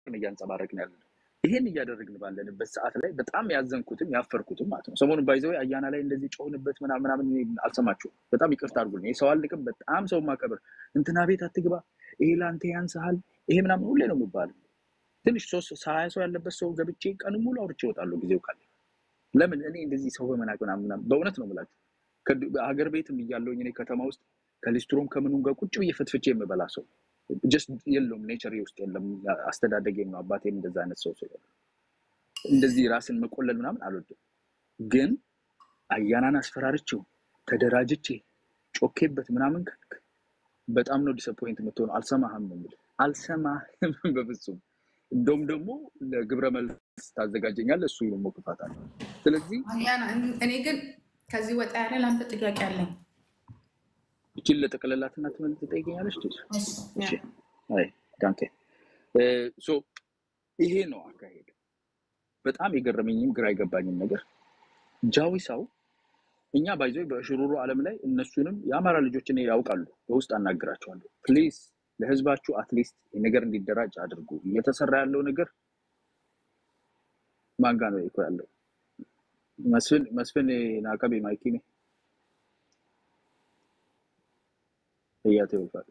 እያንጸባረቅን ያለ ይሄን እያደረግን ባለንበት ሰዓት ላይ በጣም ያዘንኩትም ያፈርኩትም ማለት ነው። ሰሞኑን ባይዘው አያና ላይ እንደዚህ ጮህንበት ምናምን ምናምን አልሰማችሁም። በጣም ይቅርታ አድርጉልኝ። ሰው አልቅም፣ በጣም ሰው ማከብር እንትና ቤት አትግባ፣ ይሄ ለአንተ ያንስሃል፣ ይሄ ምናምን ሁሌ ነው የሚባለው። ትንሽ ሶስት ሀያ ሰው ያለበት ሰው ገብቼ ቀን ሙሉ አውርቼ እወጣለሁ ጊዜው ካለ። ለምን እኔ እንደዚህ ሰው በመናቅ ምናምን ምናምን በእውነት ነው የምላችሁ። ሀገር ቤትም እያለሁኝ እኔ ከተማ ውስጥ ከሊስትሮም ከምኑም ጋር ቁጭ ብዬ ፈትፍቼ የምበላ ሰው ጀስት የለውም ኔቸር ውስጥ የለም። አስተዳደጌም ነው አባቴም እንደዛ አይነት ሰው ሰው እንደዚህ ራስን መቆለል ምናምን አልወድም። ግን አያናን አስፈራርቼው ተደራጅቼ ጮኬበት ምናምን ካልክ በጣም ነው ዲስአፖይንት የምትሆነው። አልሰማህም ነው የምልህ፣ አልሰማህም በፍጹም። እንደውም ደግሞ ለግብረ መልስ ታዘጋጀኛለህ፣ እሱ ደግሞ ክፋት አለ። ስለዚህ አያና፣ እኔ ግን ከዚህ ወጣ ያለ ለአንተ ጥያቄ አለኝ። እችን ለጠቅለላትና ትመልስ ትጠይቀኛለች። ዳንኬ ይሄ ነው አካሄድ። በጣም የገረመኝም ግራ የገባኝም ነገር ጃዊሳው እኛ ባይዞ በሽሩሩ ዓለም ላይ እነሱንም የአማራ ልጆችን ያውቃሉ። በውስጥ አናግራቸዋለሁ። ፕሊዝ ለህዝባችሁ አትሊስት ነገር እንዲደራጅ አድርጉ። እየተሰራ ያለው ነገር ማንጋ ነው እኮ ያለው መስፍን መስፍን ናቀቤ ማይኪ እያተ ይወፋል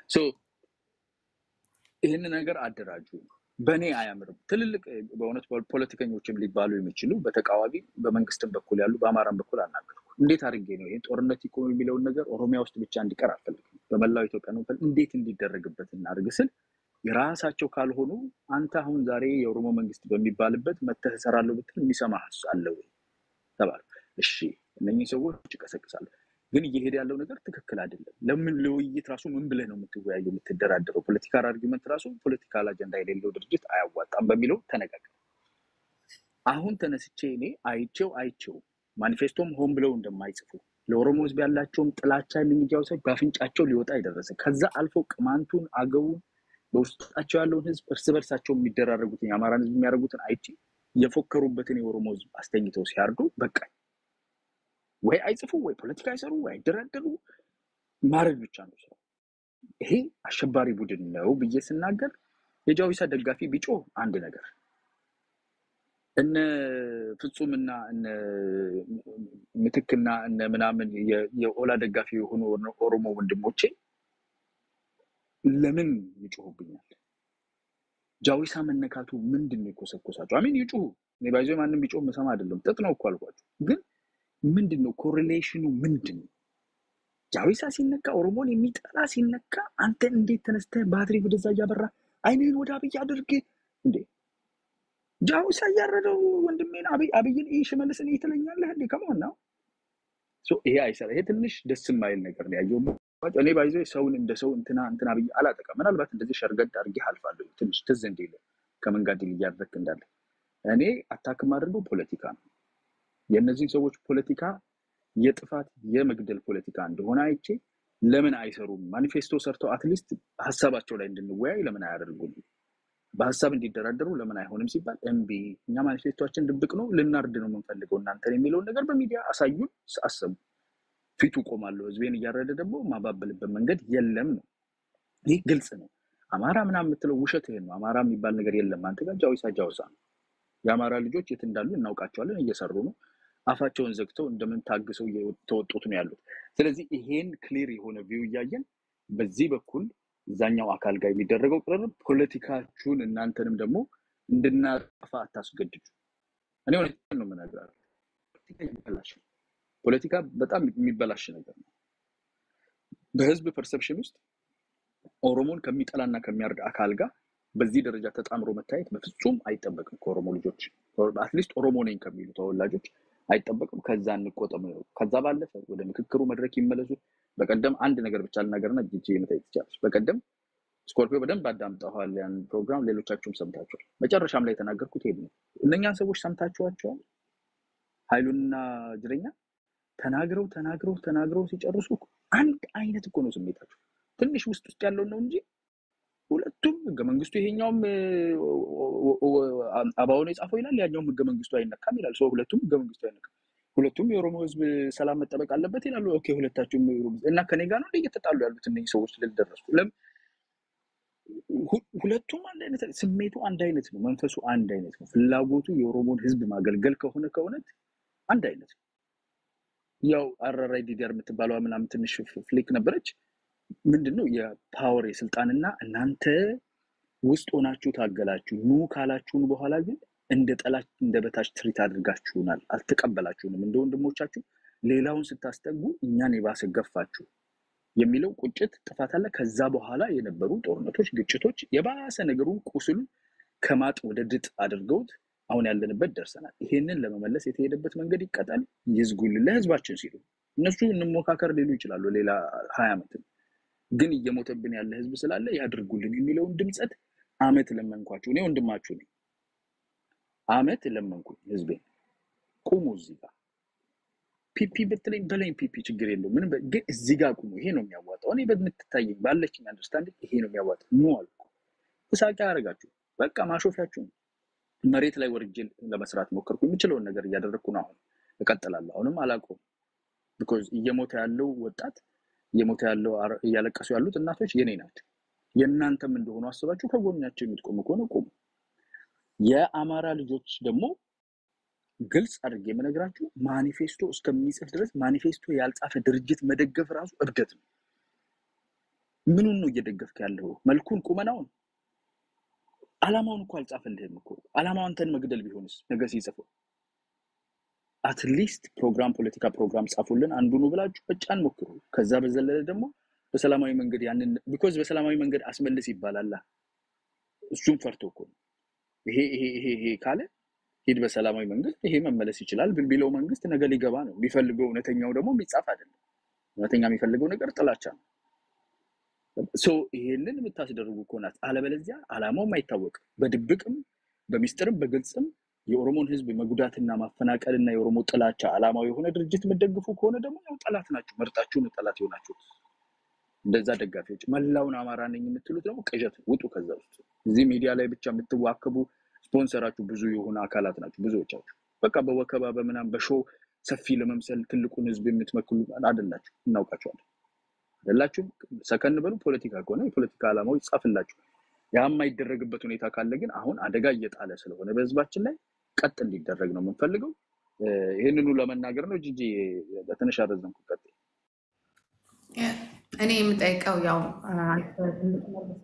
ይህን ነገር አደራጁ። በእኔ አያምርም። ትልልቅ በእውነት ፖለቲከኞችም ሊባሉ የሚችሉ በተቃዋሚ በመንግስትም በኩል ያሉ በአማራም በኩል አናገርኩ። እንዴት አድርጌ ነው ይህን ጦርነት ይቆም የሚለውን ነገር ኦሮሚያ ውስጥ ብቻ እንዲቀር አልፈልግም። በመላው ኢትዮጵያ ነው እንዴት እንዲደረግበት እናድርግ ስል የራሳቸው ካልሆኑ አንተ አሁን ዛሬ የኦሮሞ መንግስት በሚባልበት መተህ እሰራለሁ ብትል የሚሰማ አለ ወይ ተባለ። እሺ እነኚህ ሰዎች ይቀሰቅሳሉ። ግን እየሄደ ያለው ነገር ትክክል አይደለም። ለምን ለውይይት ራሱ ምን ብለህ ነው የምትወያየው የምትደራደረው? ፖለቲካል አርጊመንት ራሱ ፖለቲካል አጀንዳ የሌለው ድርጅት አያዋጣም በሚለው ተነጋገር። አሁን ተነስቼ እኔ አይቼው አይቼው ማኒፌስቶም ሆን ብለው እንደማይጽፉ ለኦሮሞ ህዝብ ያላቸውም ጥላቻ ልምጃው ሰ በአፍንጫቸው ሊወጣ የደረሰ ከዛ አልፎ ቅማንቱን፣ አገውን በውስጣቸው ያለውን ህዝብ እርስ በርሳቸው የሚደራረጉትን የአማራን ህዝብ የሚያደርጉትን አይቼ የፎከሩበትን የኦሮሞ ህዝብ አስተኝተው ሲያርዱ በቃኝ። ወይ አይጽፉ ወይ ፖለቲካ አይሰሩ ወይ አይደራደሩ ማድረግ ብቻ ነው ስራው። ይሄ አሸባሪ ቡድን ነው ብዬ ስናገር የጃዊሳ ደጋፊ ቢጮህ አንድ ነገር እነ ፍጹምና እነ ምትክና እነ ምናምን የኦላ ደጋፊ የሆኑ ኦሮሞ ወንድሞቼ ለምን ይጮሁብኛል? ጃዊሳ መነካቱ ምንድን ነው የኮሰኮሳቸው? አሚን ይጩሁ። እኔ ባይዞ ማንም ቢጮህ መሰማ አይደለም ጥጥ ነው እኮ አልኳቸው ግን ምንድን ነው ኮሪሌሽኑ? ምንድን ነው ጃዊሳ ሲነካ ኦሮሞን የሚጠላ ሲነካ፣ አንተ እንዴት ተነስተህ ባትሪ ወደዛ እያበራ አይንህን ወደ አብይ አድርግ እንዴ? ጃዊሳ እያረደው ወንድሜን አብይን ይህ ሽመልስን ትለኛለህ እንዴ? ከመሆን ነው ይሄ አይሰራ። ይሄ ትንሽ ደስ የማይል ነገር ነው ያየው። እኔ ባይዞ ሰውን እንደ ሰው እንትና እንትና ብዬ አላጠቃም። ምናልባት እንደዚህ ሸርገድ አድርጌ አልፋለሁ። ትንሽ ትዝ እንዲል ከምን ጋር ድል እያደረክ እንዳለ እኔ አታክም አድርገው ፖለቲካ ነው የእነዚህን ሰዎች ፖለቲካ የጥፋት የመግደል ፖለቲካ እንደሆነ አይቼ ለምን አይሰሩም? ማኒፌስቶ ሰርተው አትሊስት ሀሳባቸው ላይ እንድንወያይ ለምን አያደርጉም? በሀሳብ እንዲደራደሩ ለምን አይሆንም ሲባል እምቢ፣ እኛ ማኒፌስቶችን ድብቅ ነው ልናርድ ነው የምንፈልገው እናንተን የሚለውን ነገር በሚዲያ አሳዩን፣ አሰቡ። ፊቱ ቆማለሁ። ህዝቤን እያረደ ደግሞ ማባበልበት መንገድ የለም ነው። ይህ ግልጽ ነው። አማራ ምናምን የምትለው ውሸት ይሄን ነው። አማራ የሚባል ነገር የለም። አንተ ጋር ጃዊሳ ጃውሳ ነው። የአማራ ልጆች የት እንዳሉ እናውቃቸዋለን። እየሰሩ ነው። አፋቸውን ዘግተው እንደምን ታግሰው እየተወጡት ነው ያሉት። ስለዚህ ይሄን ክሊር የሆነ ቪው እያየን በዚህ በኩል እዛኛው አካል ጋር የሚደረገው ቅርርብ ፖለቲካችሁን እናንተንም ደግሞ እንድናጠፋ አታስገድዱ። እኔ እውነቴን ነው የምነግራችሁ። ፖለቲካ ይበላሽ። ፖለቲካ በጣም የሚበላሽ ነገር ነው። በህዝብ ፐርሰፕሽን ውስጥ ኦሮሞን ከሚጠላና ከሚያርድ አካል ጋር በዚህ ደረጃ ተጣምሮ መታየት በፍጹም አይጠበቅም። ከኦሮሞ ልጆች አትሊስት ኦሮሞ ነኝ ከሚሉ ተወላጆች አይጠበቅም። ከዛ እንቆጠም ነው። ከዛ ባለፈ ወደ ምክክሩ መድረክ ይመለሱ። በቀደም አንድ ነገር ብቻ ልናገርና ጅጅ መታየት ትችላለች። በቀደም ስኮርፒዮ በደንብ አዳምጠዋል ያን ፕሮግራም፣ ሌሎቻችሁም ሰምታችኋል። መጨረሻም ላይ የተናገርኩት ይሄ ነው። እነኛን ሰዎች ሰምታችኋቸዋል። ኃይሉንና ጅረኛ ተናግረው ተናግረው ተናግረው ሲጨርሱ አንድ አይነት እኮ ነው ስሜታቸው። ትንሽ ውስጥ ውስጥ ያለውን ነው እንጂ ሁለቱም ህገ መንግስቱ ይሄኛውም አባውን የጻፈው ይላል፣ ያኛውም ህገ መንግስቱ አይነካም ይላል። ሰው ሁለቱም ህገ መንግስቱ አይነካም። ሁለቱም የኦሮሞ ህዝብ ሰላም መጠበቅ አለበት ይላሉ። ኦኬ ሁለታችሁም እና ከኔ ጋር ነው እየተጣሉ ያሉት እነዚህ ሰዎች ልል ደረስኩ። ለም ሁለቱም አንድ አይነት ስሜቱ አንድ አይነት ነው። መንፈሱ አንድ አይነት ነው። ፍላጎቱ የኦሮሞን ህዝብ ማገልገል ከሆነ ከእውነት አንድ አይነት ነው። ያው አራራይ ዲዲያር የምትባለዋ ምናምን ትንሽ ፍሊክ ነበረች። ምንድን ነው የፓወር የስልጣንና እናንተ ውስጥ ሆናችሁ ታገላችሁ ኑ ካላችሁን በኋላ ግን እንደ ጠላት እንደ በታች ትሪት አድርጋችሁናል፣ አልተቀበላችሁንም። እንደ ወንድሞቻችሁ ሌላውን ስታስጠጉ እኛን የባሰ ገፋችሁ የሚለው ቁጭት ጥፋት አለ። ከዛ በኋላ የነበሩ ጦርነቶች፣ ግጭቶች የባሰ ነገሩን ቁስሉን ከማጥ ወደ ድጥ አድርገውት አሁን ያለንበት ደርሰናል። ይሄንን ለመመለስ የተሄደበት መንገድ ይቀጣል፣ ይዝጉልን ለህዝባችን ሲሉ እነሱ እንሞካከር ሊሉ ይችላሉ። ሌላ ሀያ ዓመትም ግን እየሞተብን ያለ ህዝብ ስላለ ያድርጉልን የሚለውን ድምፀት አመት ለመንኳችሁ። እኔ ወንድማችሁ ነኝ። አመት ለመንኩኝ ህዝቤን ቁሙ እዚህ ጋር ፒፒ ብትለኝ በለኝ ፒፒ ችግር የለው ምንም በ- ግን እዚህ ጋር ቁሙ። ይሄ ነው የሚያዋጣው። እኔ በምትታየኝ ባለችኝ አንደርስታንዲንግ ይሄ ነው የሚያዋጣው። ኑ አልኩ። እሳቂያ ያደረጋችሁ በቃ ማሾፊያችሁ ነው። መሬት ላይ ወርጄ ለመስራት ሞከርኩ። የምችለውን ነገር እያደረግኩ ነው። አሁን እቀጥላለሁ። አሁንም አላውቀውም። ቢኮዝ እየሞተ ያለው ወጣት እየሞተ ያለው አረ- እያለቀሱ ያሉት እናቶች የኔ ናቸው። የእናንተም እንደሆኑ አስባችሁ ከጎናቸው የምትቆሙ ከሆነ ቆሙ። የአማራ ልጆች ደግሞ ግልጽ አድርጌ የምነግራችሁ ማኒፌስቶ እስከሚጽፍ ድረስ ማኒፌስቶ ያልጻፈ ድርጅት መደገፍ ራሱ እብደት ነው። ምኑን ነው እየደገፍክ ያለው? መልኩን፣ ቁመናውን፣ አላማውን እኮ አልጻፈልህም እኮ። አላማው አንተን መግደል ቢሆንስ ነገ ሲጽፈው አትሊስት ፕሮግራም ፖለቲካ ፕሮግራም ጻፉልን አንዱኑ ብላችሁ በጫን ሞክሩ። ከዛ በዘለለ ደግሞ በሰላማዊ መንገድ ያንን ቢኮዝ በሰላማዊ መንገድ አስመልስ ይባላል። እሱም ፈርቶ እኮ ነው። ይሄ ይሄ ይሄ ይሄ ካለ ሂድ በሰላማዊ መንገድ ይሄ መመለስ ይችላል ብል ቢለው መንግስት ነገ ሊገባ ነው። የሚፈልገው እውነተኛው ደግሞ የሚጻፍ አይደለም። እውነተኛ የሚፈልገው ነገር ጥላቻ ነው። ሶ ይሄንን የምታስደርጉ ከሆናት አለበለዚያ አላማውም አይታወቅም። በድብቅም በሚስጥርም በግልጽም የኦሮሞን ህዝብ መጉዳትና ማፈናቀልና የኦሮሞ ጥላቻ አላማው የሆነ ድርጅት የምትደግፉ ከሆነ ደግሞ ያው ጠላት ናችሁ። መርጣችሁ ነው ጠላት የሆናችሁት። እንደዛ ደጋፊዎች መላውን አማራ ነኝ የምትሉት ደግሞ ቅዠት፣ ውጡ ከዛ ውስጥ። እዚህ ሚዲያ ላይ ብቻ የምትዋከቡ ስፖንሰራችሁ ብዙ የሆነ አካላት ናቸው ብዙዎቻችሁ። በቃ በወከባ በምናም በሾው ሰፊ ለመምሰል ትልቁን ህዝብ የምትመክሉ አይደላችሁ፣ እናውቃችኋለን። አይደላችሁም። ሰከን በሉ። ፖለቲካ ከሆነ የፖለቲካ ዓላማው ይጻፍላችሁ። ያ የማይደረግበት ሁኔታ ካለ ግን አሁን አደጋ እየጣለ ስለሆነ በህዝባችን ላይ ቀጥ እንዲደረግ ነው የምንፈልገው። እ፣ ይህንኑ ለመናገር ነው። ጂጂ በትንሽ አረዘምኩ። ቀጥ እኔ የምጠይቀው ያው አንተ እንድትመልስ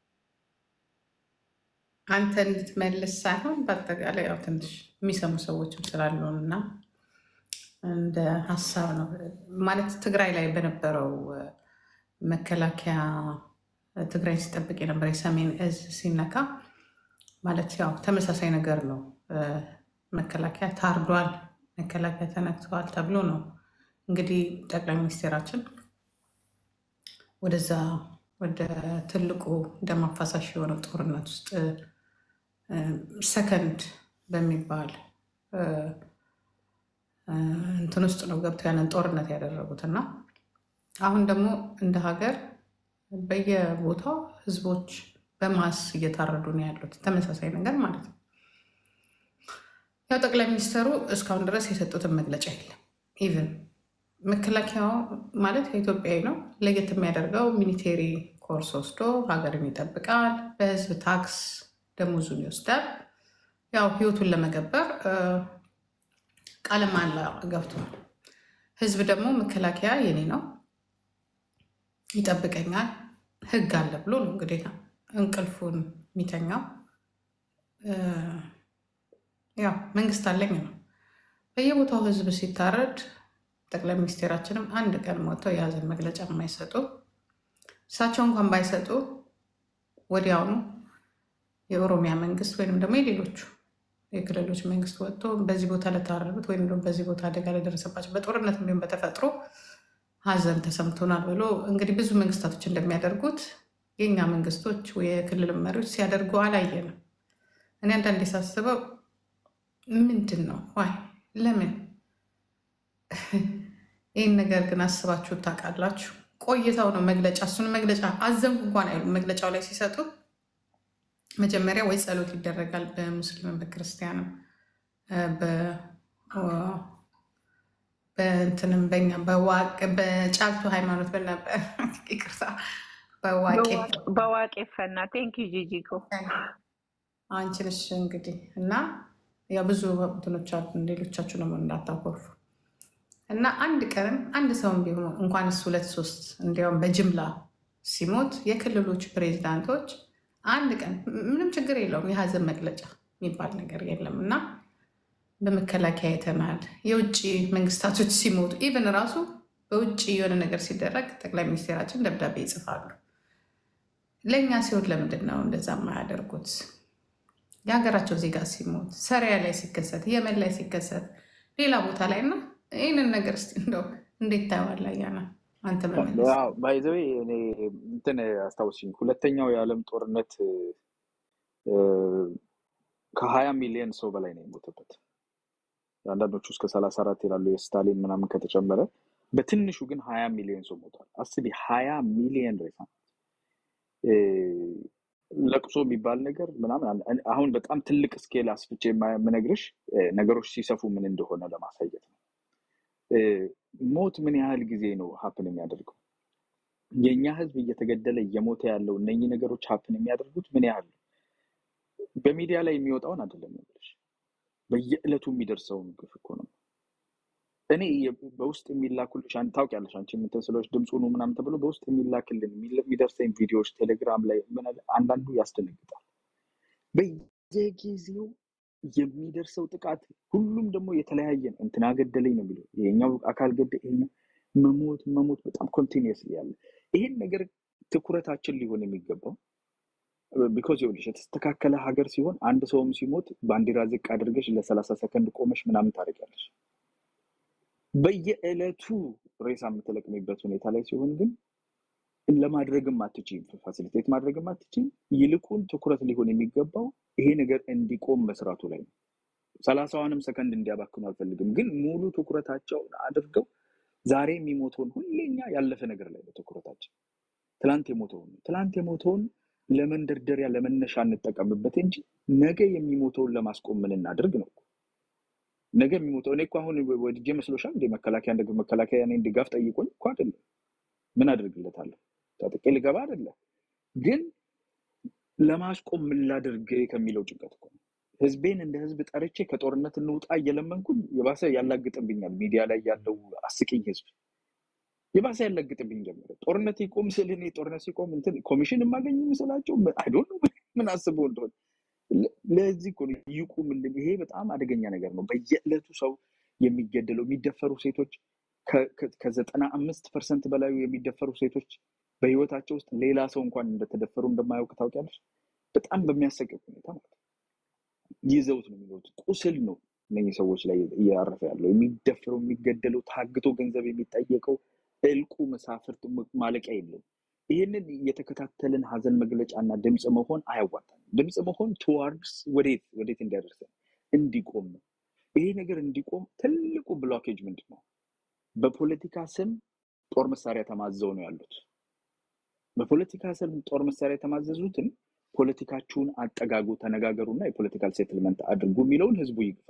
አንተ እንድትመልስ ሳይሆን በአጠቃላይ ያው ትንሽ የሚሰሙ ሰዎችም ስላሉን እና እንደ ሀሳብ ነው ማለት ትግራይ ላይ በነበረው እ፣ መከላከያ እ፣ ትግራይ ሲጠብቅ የነበረ የሰሜን እዝ ሲነካ ማለት ያው ተመሳሳይ ነገር ነው። እ፣ መከላከያ ታርዷል፣ መከላከያ ተነክተዋል ተብሎ ነው እንግዲህ ጠቅላይ ሚኒስቴራችን ወደዛ ወደ ትልቁ ደም አፋሳሽ የሆነው ጦርነት ውስጥ እ፣ ሰከንድ በሚባል እ፣ እ፣ እንትን ውስጥ ነው ገብተው ያንን ጦርነት ያደረጉት እና አሁን ደግሞ እንደ ሀገር በየቦታው ህዝቦች በማስ እየታረዱ ነው ያሉት። ተመሳሳይ ነገር ማለት ነው። ያው ጠቅላይ ሚኒስትሩ እስካሁን ድረስ የሰጡትን መግለጫ የለም። ኢቭን መከላከያው ማለት የኢትዮጵያዊ ነው። ለየት የሚያደርገው ሚሊቴሪ ኮርስ ወስዶ ሀገርን ይጠብቃል፣ በህዝብ ታክስ ደሞዙን ይወስዳል። ያው ህይወቱን ለመገበር እ፣ ቃለ መሃላ ገብቷል። ህዝብ ደግሞ መከላከያ የኔ ነው ይጠብቀኛል፣ ህግ አለ ብሎ ነው እንግዲህ እንቅልፉን የሚተኛው። እ፣ ያው መንግስት አለኝ ነው። በየቦታው ህዝብ ሲታረድ ጠቅላይ ሚኒስቴራችንም አንድ ቀን ሞተው የሀዘን መግለጫ የማይሰጡ እሳቸው እንኳን ባይሰጡ ወዲያውኑ የኦሮሚያ መንግስት ወይንም ደግሞ የሌሎቹ የክልሎች መንግስት ወጥቶ በዚህ ቦታ ለታረዱት ወይም ደግሞ በዚህ ቦታ አደጋ ለደረሰባቸው በጦርነት እንዲሁም በተፈጥሮ ሀዘን ተሰምቶናል ብሎ እንግዲህ ብዙ መንግስታቶች እንደሚያደርጉት የእኛ መንግስቶች ወይ የክልል መሪዎች ሲያደርጉ አላየንም። እኔ አንዳንዴ ሳስበው ምንድን ነው ዋይ ለምን ይህን ነገር ግን አስባችሁ ታውቃላችሁ? ቆይተው ነው መግለጫ እሱን መግለጫ አዘንኩ እንኳን አይሉ መግለጫው ላይ ሲሰጡ መጀመሪያ ወይ ጸሎት ይደረጋል በሙስሊምም በክርስቲያንም እ፣ በ- ኦ- በእንትንም በኛ በዋቅ በጫልቱ ሃይማኖት በነበ ይቅርታ በዋቄ በዋቄ ፈና ቴንክ ዩ ጂጂኮ አንቺ ነሽ እንግዲህ እና ያ ብዙ እንትኖች አሉ። ሌሎቻችሁ ደግሞ እንዳታኮርፉ እና አንድ ቀንም አንድ ሰውም ቢሆን እንኳን እሱ ሁለት ሶስት እንዲያውም በጅምላ ሲሞት የክልሎች ፕሬዚዳንቶች አንድ ቀን ምንም ችግር የለውም የሀዘን መግለጫ የሚባል ነገር የለም እና በመከላከያ የተማል የውጭ መንግስታቶች ሲሞቱ ኢቨን ራሱ በውጭ የሆነ ነገር ሲደረግ ጠቅላይ ሚኒስቴራችን ደብዳቤ ይጽፋሉ። ለእኛ ሲሆን ለምንድን ነው እንደዛ የማያደርጉት? የሀገራቸው ዜጋ ሲሞት ሰሪያ ላይ ሲከሰት የመን ላይ ሲከሰት ሌላ ቦታ ላይ እና ይህንን ነገር እስኪ እንደው እንዴት ታየዋለህ? አያና አንተ መመለስ ባይዘዌ እኔ እንትን አስታውስኝ ሁለተኛው የዓለም ጦርነት ከሀያ ሚሊዮን ሰው በላይ ነው የሞተበት። አንዳንዶቹ እስከ ሰላሳ አራት ይላሉ የስታሊን ምናምን ከተጨመረ በትንሹ ግን ሀያ ሚሊዮን ሰው ሞቷል። አስቢ ሀያ ሚሊዮን ሬሳ ለቅሶ የሚባል ነገር ምናምን አሁን በጣም ትልቅ ስኬል አስፍቼ የምነግርሽ ነገሮች ሲሰፉ ምን እንደሆነ ለማሳየት ነው። ሞት ምን ያህል ጊዜ ነው ሀፕን የሚያደርገው? የእኛ ህዝብ እየተገደለ እየሞተ ያለው እነኚህ ነገሮች ሀፕን የሚያደርጉት ምን ያህል ነው? በሚዲያ ላይ የሚወጣውን አይደለም ነገሮች በየዕለቱ የሚደርሰውን ግፍ እኮ ነው። እኔ በውስጥ የሚላኩልሽ ታውቂያለሽ፣ አንቺ የምትስሎች ድምፁ ነው ምናምን ተብሎ በውስጥ የሚላክልን የሚደርሰኝ ቪዲዮዎች ቴሌግራም ላይ አንዳንዱ ያስደነግጣል። በየጊዜው የሚደርሰው ጥቃት ሁሉም ደግሞ የተለያየ ነው። እንትና ገደለኝ ነው የሚለው ይሄኛው አካል ገደ ይሄኛው መሞት መሞት በጣም ኮንቲኒየስ ያለ ይሄን ነገር ትኩረታችን ሊሆን የሚገባው ቢኮዝ ይኸውልሽ የተስተካከለ ሀገር ሲሆን አንድ ሰውም ሲሞት ባንዲራ ዝቅ አድርገሽ ለሰላሳ ሰከንድ ቆመሽ ምናምን ታደርጊያለሽ። በየዕለቱ ሬሳ የምትለቅሚበት ሁኔታ ላይ ሲሆን ግን ለማድረግም አትችይም፣ ፋሲሊቴት ማድረግም አትችይም። ይልቁን ትኩረት ሊሆን የሚገባው ይሄ ነገር እንዲቆም መስራቱ ላይ ነው። ሰላሳዋንም ሰከንድ እንዲያባክኑ አልፈልግም፣ ግን ሙሉ ትኩረታቸውን አድርገው ዛሬ የሚሞተውን ሁሌኛ ያለፈ ነገር ላይ ነው ትኩረታቸው። ትላንት የሞተውን ትላንት የሞተውን ለመንደርደሪያ ለመነሻ እንጠቀምበት እንጂ ነገ የሚሞተውን ለማስቆም ምን እናድርግ ነው። ነገ የሚሞተው እኔ እኮ አሁን ወድጄ መስሎሻል እንደ መከላከያ እንደ መከላከያ እኔን ድጋፍ ጠይቆኝ እኮ አይደለም። ምን አድርግለታለሁ? ታጥቄ ልገባ አይደለም። ግን ለማስቆም ምን ላድርግ ከሚለው ጭንቀት እኮ ነው። ህዝቤን እንደ ህዝብ ጠርቼ ከጦርነት እንውጣ እየለመንኩኝ የባሰ ያላግጥብኛል። ሚዲያ ላይ ያለው አስቂኝ ህዝብ የባሰ ያላግጥብኝ ጀመረ። ጦርነት ይቆም ስል እኔ ጦርነት ሲቆም እንትን ኮሚሽን የማገኝ ምስላቸው አይዶ ምን አስበው እንደሆነ ለዚህ እኮ ነው ይቁምልን። ይሄ በጣም አደገኛ ነገር ነው። በየዕለቱ ሰው የሚገደለው የሚደፈሩ ሴቶች ከዘጠና አምስት ፐርሰንት በላዩ የሚደፈሩ ሴቶች በህይወታቸው ውስጥ ሌላ ሰው እንኳን እንደተደፈሩ እንደማያውቅ ታውቂያለሽ። በጣም በሚያሰቅቅ ሁኔታ ማለት ነው። ይዘውት ነው የሚሉት ቁስል ነው እነኚህ ሰዎች ላይ እያረፈ ያለው የሚደፈረው፣ የሚገደለው፣ ታግቶ ገንዘብ የሚጠየቀው እልቁ መሳፍርት ማለቂያ የለውም። ይህንን የተከታተልን ሀዘን መግለጫ እና ድምፅ መሆን አያዋጣም። ድምፅ መሆን ቱዋርድስ ወዴት ወዴት እንዲያደርሰን እንዲቆም ነው። ይሄ ነገር እንዲቆም ትልቁ ብሎኬጅ ምንድን ነው? በፖለቲካ ስም ጦር መሳሪያ ተማዘው ነው ያሉት። በፖለቲካ ስም ጦር መሳሪያ የተማዘዙትን ፖለቲካችሁን አጠጋጉ፣ ተነጋገሩና የፖለቲካል ሴትልመንት አድርጉ የሚለውን ህዝቡ ይግፋ።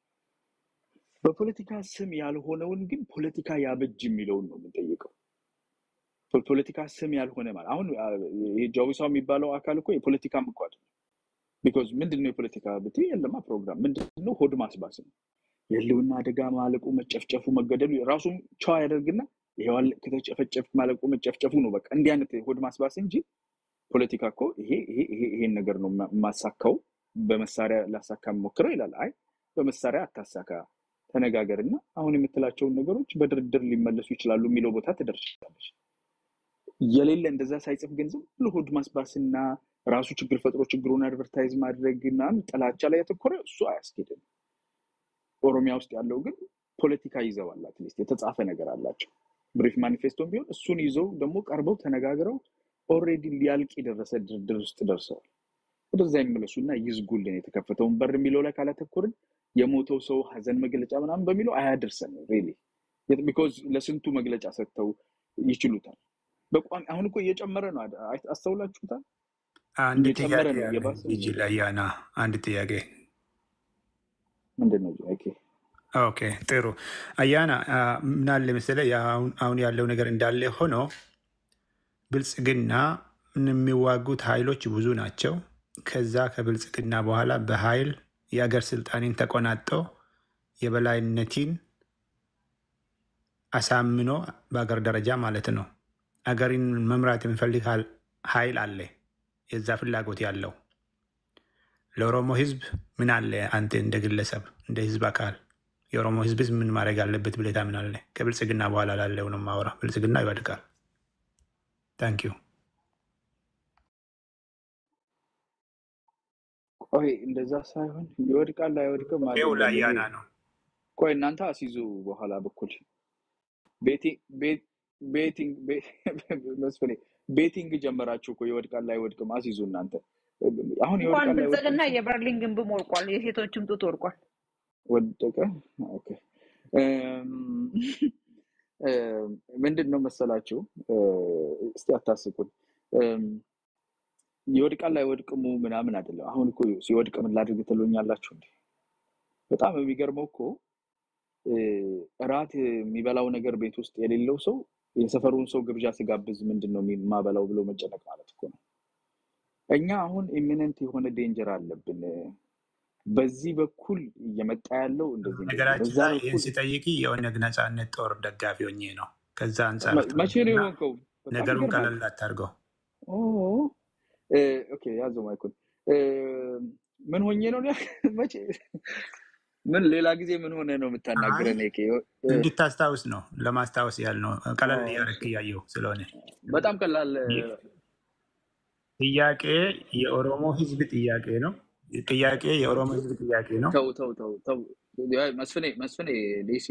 በፖለቲካ ስም ያልሆነውን ግን ፖለቲካ ያበጅ የሚለውን ነው የምንጠይቀው። ፖለቲካ ስም ያልሆነ ማለት አሁን ጃዊሳው የሚባለው አካል እኮ የፖለቲካም እኮ አይደለም። ቢኮዝ ምንድን ነው የፖለቲካ ብትይ የለማ ፕሮግራም ምንድን ነው? ሆድ ማስባስ ነው። የህልውና አደጋ ማለቁ፣ መጨፍጨፉ፣ መገደሉ ራሱም ቸዋ ያደርግና ይሄዋል ከተጨፈጨፍ ማለቁ፣ መጨፍጨፉ ነው በቃ እንዲህ አይነት ሆድ ማስባስ እንጂ ፖለቲካ እኮ ይሄ ይሄን ነገር ነው የማሳካው በመሳሪያ ላሳካ ሞክረው ይላል። አይ በመሳሪያ አታሳካ፣ ተነጋገርና አሁን የምትላቸውን ነገሮች በድርድር ሊመለሱ ይችላሉ የሚለው ቦታ ትደርሻለች። የሌለ እንደዛ ሳይጽፍ ግን ዝም ብሎ ሆድ ማስባስና ራሱ ችግር ፈጥሮ ችግሩን አድቨርታይዝ ማድረግና ጥላቻ ላይ ያተኮረ እሱ አያስኬድም። ኦሮሚያ ውስጥ ያለው ግን ፖለቲካ ይዘዋል። አትሊስት የተጻፈ ነገር አላቸው። ብሪፍ ማኒፌስቶን ቢሆን እሱን ይዘው ደግሞ ቀርበው ተነጋግረው ኦልሬዲ ሊያልቅ የደረሰ ድርድር ውስጥ ደርሰዋል። ወደዛ ይመለሱና ይዝጉልን የተከፈተውን በር የሚለው ላይ ካላተኮርን የሞተው ሰው ሀዘን መግለጫ ምናምን በሚለው አያደርሰን ሪሊ ቢኮዝ ለስንቱ መግለጫ ሰጥተው ይችሉታል። በቋሚ አሁን እኮ እየጨመረ ነው። አስተውላችሁታል? አንድ እየጨመረ ጥያቄ ነው ያለ እየባሰ ጂጂ ለያና አንድ ጥያቄ ምንድን ነው? ኦኬ ኦኬ ጥሩ አያና አ፣ ምን አለ መሰለህ አሁን አሁን ያለው ነገር እንዳለ ሆኖ ብልጽግና የሚዋጉት ኃይሎች ብዙ ናቸው። ከዛ ከብልጽግና በኋላ በኃይል የአገር ስልጣኔን ተቆናጦ የበላይነትን አሳምኖ በአገር ደረጃ ማለት ነው አገሪን መምራት የሚፈልግ ሀል- ኃይል አለ። የዛ ፍላጎት ያለው ለኦሮሞ ህዝብ ምን አለ? አንተ እንደ ግለሰብ እንደ ህዝብ አካል የኦሮሞ ህዝብ ምን ማድረግ አለበት ብለህ ታምናለህ? ከብልጽግና በኋላ ላለው ነው ማውራ። ብልጽግና ይወድቃል። ታንክ ዩ። ቆይ እንደዛ ሳይሆን ይወድቃል አይወድቅም ይኸው አይደለም። ላይ ይሄ ያና ነው። ቆይ እናንተ አስይዙ በኋላ በኩል ቤቲ- ቤት- ቤቲንግ ቤ- መስፍኔ ቤቲንግ ጀመራችሁ እኮ ይወድቃል አይወድቅም አስይዙ እናንተ አሁን እንኳን ይወድቃል አይወድቅም ብልጽግና ሲል የበርሊን ግንብም ወድቋል፣ የሴቶችም ጡት ወድቋል። ወደቀ ኦኬ እም፣ እም፣ ምንድን ነው መሰላችሁ እ፣ እስቲ አታስቁን እም፣ ይወድቃል አይወድቅሙ ምናምን አይደለም አሁን እኮ ሲወድቅ ምን ላድርግ ትሉኛላችሁ እንዴ በጣም የሚገርመው እኮ እ፣ እራት የሚበላው ነገር ቤት ውስጥ የሌለው ሰው የሰፈሩን ሰው ግብዣ ሲጋብዝ ምንድን ነው የማበላው ብሎ መጨነቅ ማለት እኮ ነው እኛ አሁን ኢሚነንት የሆነ ዴንጀር አለብን በዚህ በኩል እየመጣ ያለው እንደዚህ እንደዚህ ነገራችን በዛ ላይ ይህን በኩል ሲጠይቅ የኦነግ ነጻነት ጦር ደጋፊ ሆኜ ነው። ከዛ አንጻር መ- መቼ ነው ተውና የሆንከው? በጣም ነገሩን ይገርማል። ቀለል አታርገው። ኦ እ፣ ኦኬ ያዘው ማይኩን እ፣ ምን ሆኜ ነው ያልከው? መቼ ምን ሌላ ጊዜ ምን ሆነ ነው አይ የምታናግረን? ኬ እንድታስታውስ ነው፣ ለማስታወስ ያህል ነው። ቀለል እያደረክ እያየው ስለሆነ በጣም ቀላል እ፣ ይህ ጥያቄ የኦሮሞ ሕዝብ ጥያቄ ነው። ጥያቄ የኦሮሞ ሕዝብ ጥያቄ ነው። ተው ተው ተው ተው ያ- መስፍኔ መስፍኔ ዴሲ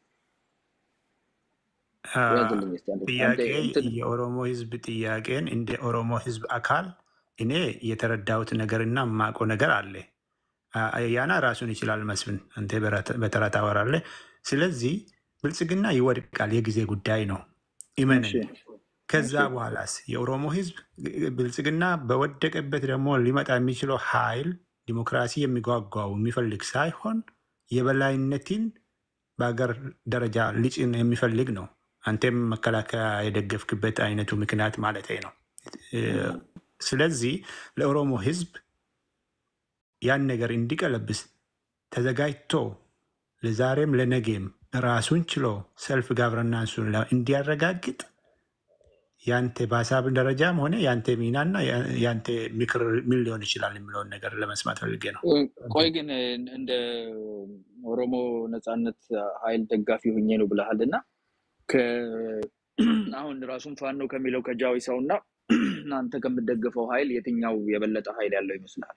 አ፣ ያዝልኝ እስኪ አንዴ አንዴ ጥያቄ እንትን የኦሮሞ ሕዝብ ጥያቄን እንደ ኦሮሞ ሕዝብ አካል እኔ የተረዳሁት ነገርና የማውቀው ነገር አለ። አ- ያና ራሱን ይችላል። መስፍን አንተ በረት- በተራ ታወራለህ። ስለዚህ ብልጽግና ይወድቃል፣ የጊዜ ጉዳይ ነው። እሺ እመነኝ። ከዛ እሺ በኋላስ የኦሮሞ ህዝብ ብልጽግና በወደቀበት ደግሞ ሊመጣ የሚችለው ኃይል ዲሞክራሲ የሚጓጓው የሚፈልግ ሳይሆን የበላይነትን በሀገር ደረጃ ሊጭን የሚፈልግ ነው። አንተም መከላከያ የደገፍክበት አይነቱ ምክንያት ማለት ነው። እ፣ ስለዚህ ለኦሮሞ ህዝብ ያን ነገር እንዲቀለብስ ተዘጋጅቶ ለዛሬም ለነገም ራሱን ችሎ ሰልፍ ጋቨርናንሱን ለ- እንዲያረጋግጥ ያንተ በሀሳብ ደረጃም ሆነ ያንተ ሚናና ያ- ያንተ ምክር ምን ሊሆን ይችላል የሚለውን ነገር ለመስማት ፈልጌ ነው። እ፣ ቆይ ግን እ፣ እንደ ኦሮሞ ነጻነት ኃይል ደጋፊ ሆኜ ነው ብለሃል እና ከ- አሁን ራሱን ፋኖ ከሚለው ከጃዊ ሰው እና አንተ ከምትደግፈው ኃይል የትኛው የበለጠ ኃይል ያለው ይመስልሃል?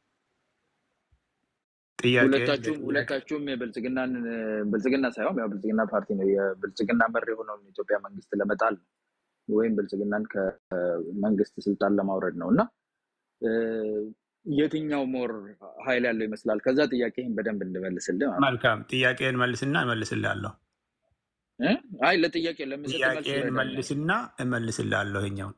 ጥያቄ ሁለታችሁም ለጥያቄ ሁለታችሁም የብልጽግናን ብልጽግና ሳይሆን ያው ብልጽግና ፓርቲ ነው የብልጽግና መር የሆነውን የኢትዮጵያ መንግስት ለመጣል ነው ወይም ብልጽግናን ከመንግስት ስልጣን ለማውረድ ነው እና እ፣ የትኛው ሞር ኃይል ያለው ይመስላል? ከዛ ጥያቄህን በደንብ እንመልስልህ ማለት ነው። መልካም ጥያቄን መልስና እመልስልሃለሁ። እ? አይ ለጥያቄ ለምሰጥ መልስ ጥያቄን ይረዳኛል። መልስና እመልስልሃለሁ። ይኸኛውን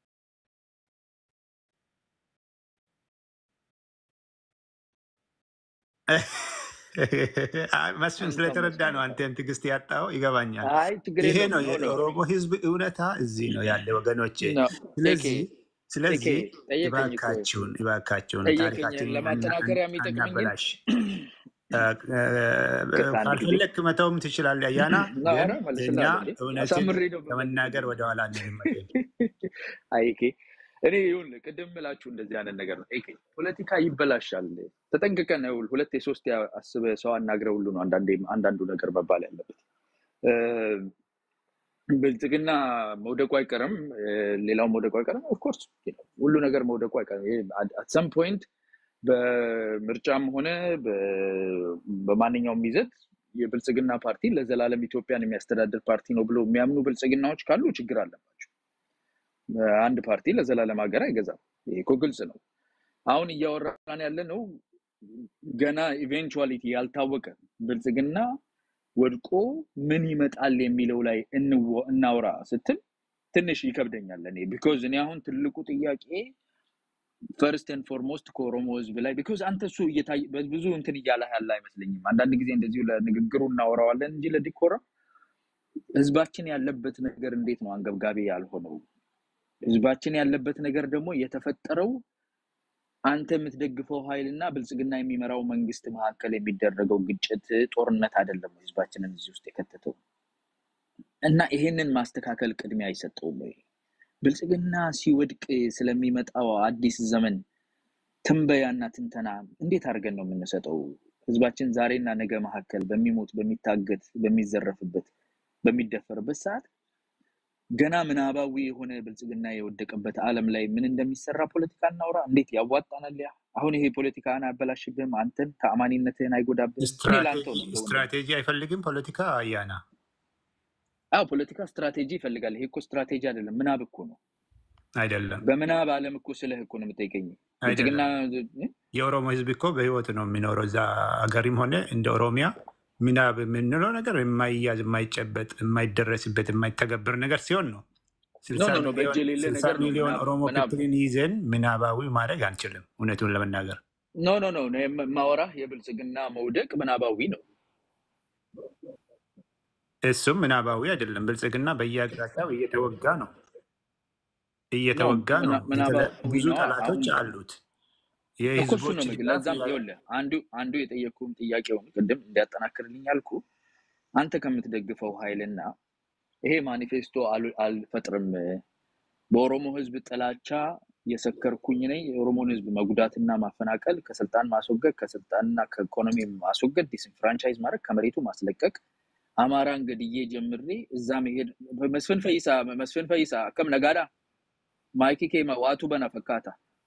መስፍን አንተ ስለተረዳ ነው መስፍን አንተም ትዕግስት ያጣው ይገባኛል። አይ ችግር ይሄ የለውም። ነው ኖ ኖ የኦሮሞ ህዝብ እውነታ እዚህ ነው ያለ ወገኖቼ። ኖ ኤኬ ስለዚህ ኤኬ ስለዚህ ጠየቀኝ እኮ እባካችሁን እባካችሁን ጠየቀኝ። ታሪካችንን አና- ለማጠናከሪያ አን- የሚጠቅመኝን አናበላሽ። እ፣ እ፣ ቅርታ አንድ ጊዜ ካልፈለግክ መተውም ትችላለህ። አያና ና ግን ኧረ እኛ መልስልሃለሁ እንዴ እውነትን አሳምሬ ነው የምመልስልህ። ከመናገር ወደኋላ አንልም። አይ ኤኬ እኔ ይኸውልህ ቅድም ምላችሁ እንደዚህ አይነት ነገር ነው። ኤኬ ፖለቲካ ይበላሻል። ተጠንቅቀን ይኸውልህ ሁለት የሶስት አስበህ ሰው አናግረህ ሁሉ ነው አንዳንዴ አንዳንዱ ነገር መባል ያለበት። እ፣ ብልጽግና መውደቁ አይቀርም፣ እ፣ ሌላው መውደቁ አይቀርም። ኦፍኮርስ ሁሉ ነገር መውደቁ አይቀርም። አት ሰም ፖይንት በምርጫም ሆነ በ- በማንኛውም ይዘት የብልጽግና ፓርቲ ለዘላለም ኢትዮጵያን የሚያስተዳድር ፓርቲ ነው ብሎ የሚያምኑ ብልጽግናዎች ካሉ ችግር አለባቸው። አንድ ፓርቲ ለዘላለም ሀገር አይገዛም። ይሄ እኮ ግልጽ ነው። አሁን እያወራን ያለ ነው ገና ኢቬንቹዋሊቲ ያልታወቀ ብልጽግና ወድቆ ምን ይመጣል የሚለው ላይ እንወ- እናውራ ስትል ትንሽ ይከብደኛል እኔ ቢኮዝ እኔ አሁን ትልቁ ጥያቄ ፈርስት ኤንድ ፎርሞስት ከኦሮሞ ህዝብ ላይ ቢኮዝ አንተ እሱ እየታየ ብዙ እንትን እያለ ያለ አይመስለኝም። አንዳንድ ጊዜ እንደዚሁ ለንግግሩ እናወራዋለን እንጂ ለዲኮራ ህዝባችን ያለበት ነገር እንዴት ነው አንገብጋቢ ያልሆነው? ህዝባችን ያለበት ነገር ደግሞ የተፈጠረው አንተ የምትደግፈው ኃይል እና ብልጽግና የሚመራው መንግስት መካከል የሚደረገው ግጭት ጦርነት አይደለም ህዝባችንን እዚህ ውስጥ የከተተው እና ይሄንን ማስተካከል ቅድሚያ አይሰጠውም ወይ? ብልጽግና ሲወድቅ ስለሚመጣው አዲስ ዘመን ትንበያና ትንተና እንዴት አድርገን ነው የምንሰጠው? ህዝባችን ዛሬና ነገ መካከል በሚሞት በሚታገት በሚዘረፍበት በሚደፈርበት ሰዓት ገና ምናባዊ የሆነ ብልጽግና የወደቀበት ዓለም ላይ ምን እንደሚሰራ ፖለቲካ እናውራ። እንዴት ያዋጣናል? ያ አሁን ይሄ ፖለቲካን አያበላሽብህም? አንተን ተአማኒነትህን አይጎዳብህም? እኔ ለአንተው ነው እንደው ስትራቴጂ አይፈልግም ፖለቲካ አያና አዎ ፖለቲካ ስትራቴጂ ይፈልጋል። ይሄ እኮ ስትራቴጂ አይደለም፣ ምናብ እኮ ነው። አይደለም በምናብ ዓለም እኮ ስለህ እኮ ነው የምጠይቀኝ። ብልጽግና አይደለም። የኦሮሞ ህዝብ እኮ በህይወት ነው የሚኖረው እዛ ሀገሪም ሆነ እንደ ኦሮሚያ ምናብ የምንለው ነገር የማይያዝ የማይጨበጥ የማይደረስበት የማይተገበር ነገር ሲሆን ነው። ኖ ስልሳ ኖ ኖ በእጅ ሚሊዮን የሌለ ስልሳ ነገር ነው ሚሊዮን ምናብ ኦሮሞ ምናብ ክትልን ይዘን ምናባዊ ማድረግ አንችልም። እውነቱን ለመናገር ኖ ኖ ኖ እኔ የማወራህ የብልጽግና መውደቅ ምናባዊ ነው። እሱም ምናባዊ አይደለም። ብልጽግና በየአቅጣጫው እየተወጋ ነው ኖ እየተወጋ ነው። ምና- የተለ- ምናባዊ ብዙ ነው። ጠላቶች አሁን አሉት። እኮ እሱ የህዝቦች ነው ምግብ ድጋፍ ለዛም ያ- ይኸውልህ አንዱ አንዱ የጠየቅኩህን ጥያቄውን ቅድም እንዲያጠናክርልኝ ያልኩ አንተ ከምትደግፈው ኃይልና ይሄ ማኒፌስቶ አሉ- አልፈጥርም በኦሮሞ ህዝብ ጥላቻ የሰከርኩኝ ነኝ የኦሮሞን ህዝብ መጉዳትና ማፈናቀል ከስልጣን ማስወገድ ከስልጣንና ከኢኮኖሚ ማስወገድ ዲስፍራንቻይዝ ማድረግ ከመሬቱ ማስለቀቅ አማራን ገድዬ ጀምሬ እዛ መሄድ መስፍን ፈይሳ መስፍን ፈይሳ ከም ነጋዳ ማይኪ ኬማ ዋቱ በና ፈካታ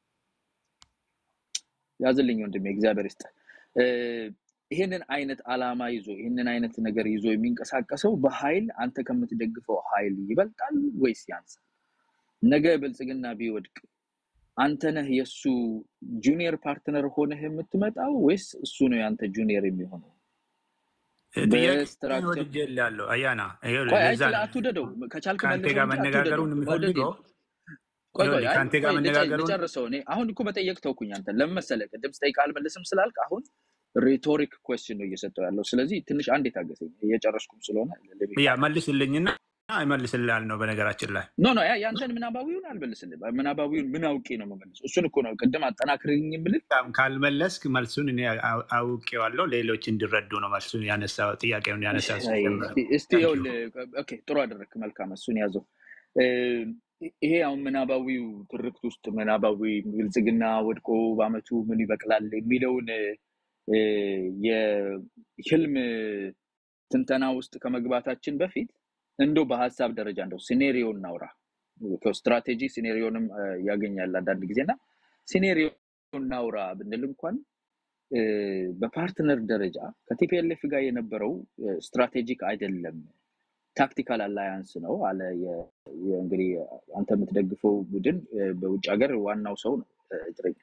ያዝልኝ ወንድሜ እግዚአብሔር ይስጥ ይህንን አይነት አላማ ይዞ ይህንን አይነት ነገር ይዞ የሚንቀሳቀሰው በኃይል አንተ ከምትደግፈው ኃይል ይበልጣል ወይስ ያንሳል? ነገ ብልጽግና ቢወድቅ አንተ ነህ የእሱ ጁኒየር ፓርትነር ሆነህ የምትመጣው ወይስ እሱ ነው የአንተ ጁኒየር የሚሆነው? ጥያቄ በስትራክቸር ወድጄ እላለሁ። አያና ይኸውልህ፣ ቆይ አይ ለዛ ስለ ነው አትውደደው፣ ከቻልክ ከአንተ መልሰው ጋር እንጂ አትውደደው። መነጋገሩን ወደድ የሚፈልገው ቆይ ቆይ ይኸውልህ፣ አይ ከአንተ ጋር ቆይ ልጨ- መነጋገሩን ልጨርሰው። እኔ አሁን እኮ መጠየቅ ተውኩኝ። አንተ ለምን መሰለህ ቅድም ስጠይቅ አልመልስም ስላልክ አሁን ሬቶሪክ ኮስችን ነው እየሰጠው ያለው። ስለዚህ ትንሽ አንዴ ታገሰኝ፣ እየጨረስኩም ስለሆነ ልቤ ያ መልስልኝና ይመልስልሃል ነው በነገራችን ላይ ኖ ኖ ያ- ያንተን ምናባዊውን አልመልስልም። ምናባዊውን ምን አውቄ ነው የምመልስ? እሱን እኮ ነው ቅድም አጠናክርኝ የምልህ። በጣም ካልመለስክ መልሱን እኔ አው- አውቄዋለሁ። ሌሎች እንዲረዱ ነው መልሱን ያነሳው ጥያቄውን ያነሳው አይ፣ ሲጀምር። እስቲ እስቲ ታንክ ዩ። ይኸውልህ፣ ኦኬ ጥሩ አደረግክ፣ መልካም እሱን ያዘው። እ፣ ይሄ አሁን ምናባዊው ትርክት ውስጥ ምናባዊ ብልጽግና ወድቆ በአመቱ ምን ይበቅላል የሚለውን እ፣ የህልም ትንተና ውስጥ ከመግባታችን በፊት እንደው በሀሳብ ደረጃ እንደው ሲኔሪዮ እናውራ። ስትራቴጂ ሲኔሪዮንም እ፣ ያገኛል አንዳንድ ጊዜ እና ሲኔሪዮ እናውራ ብንል እንኳን እ፣ በፓርትነር ደረጃ ከቲፒኤልኤፍ ጋር የነበረው እ፣ ስትራቴጂክ አይደለም፣ ታክቲካል አላያንስ ነው አለ። የ- የ- እንግዲህ አንተ የምትደግፈው ቡድን እ፣ በውጭ ሀገር ዋናው ሰው ነው እ፣ እግረኛ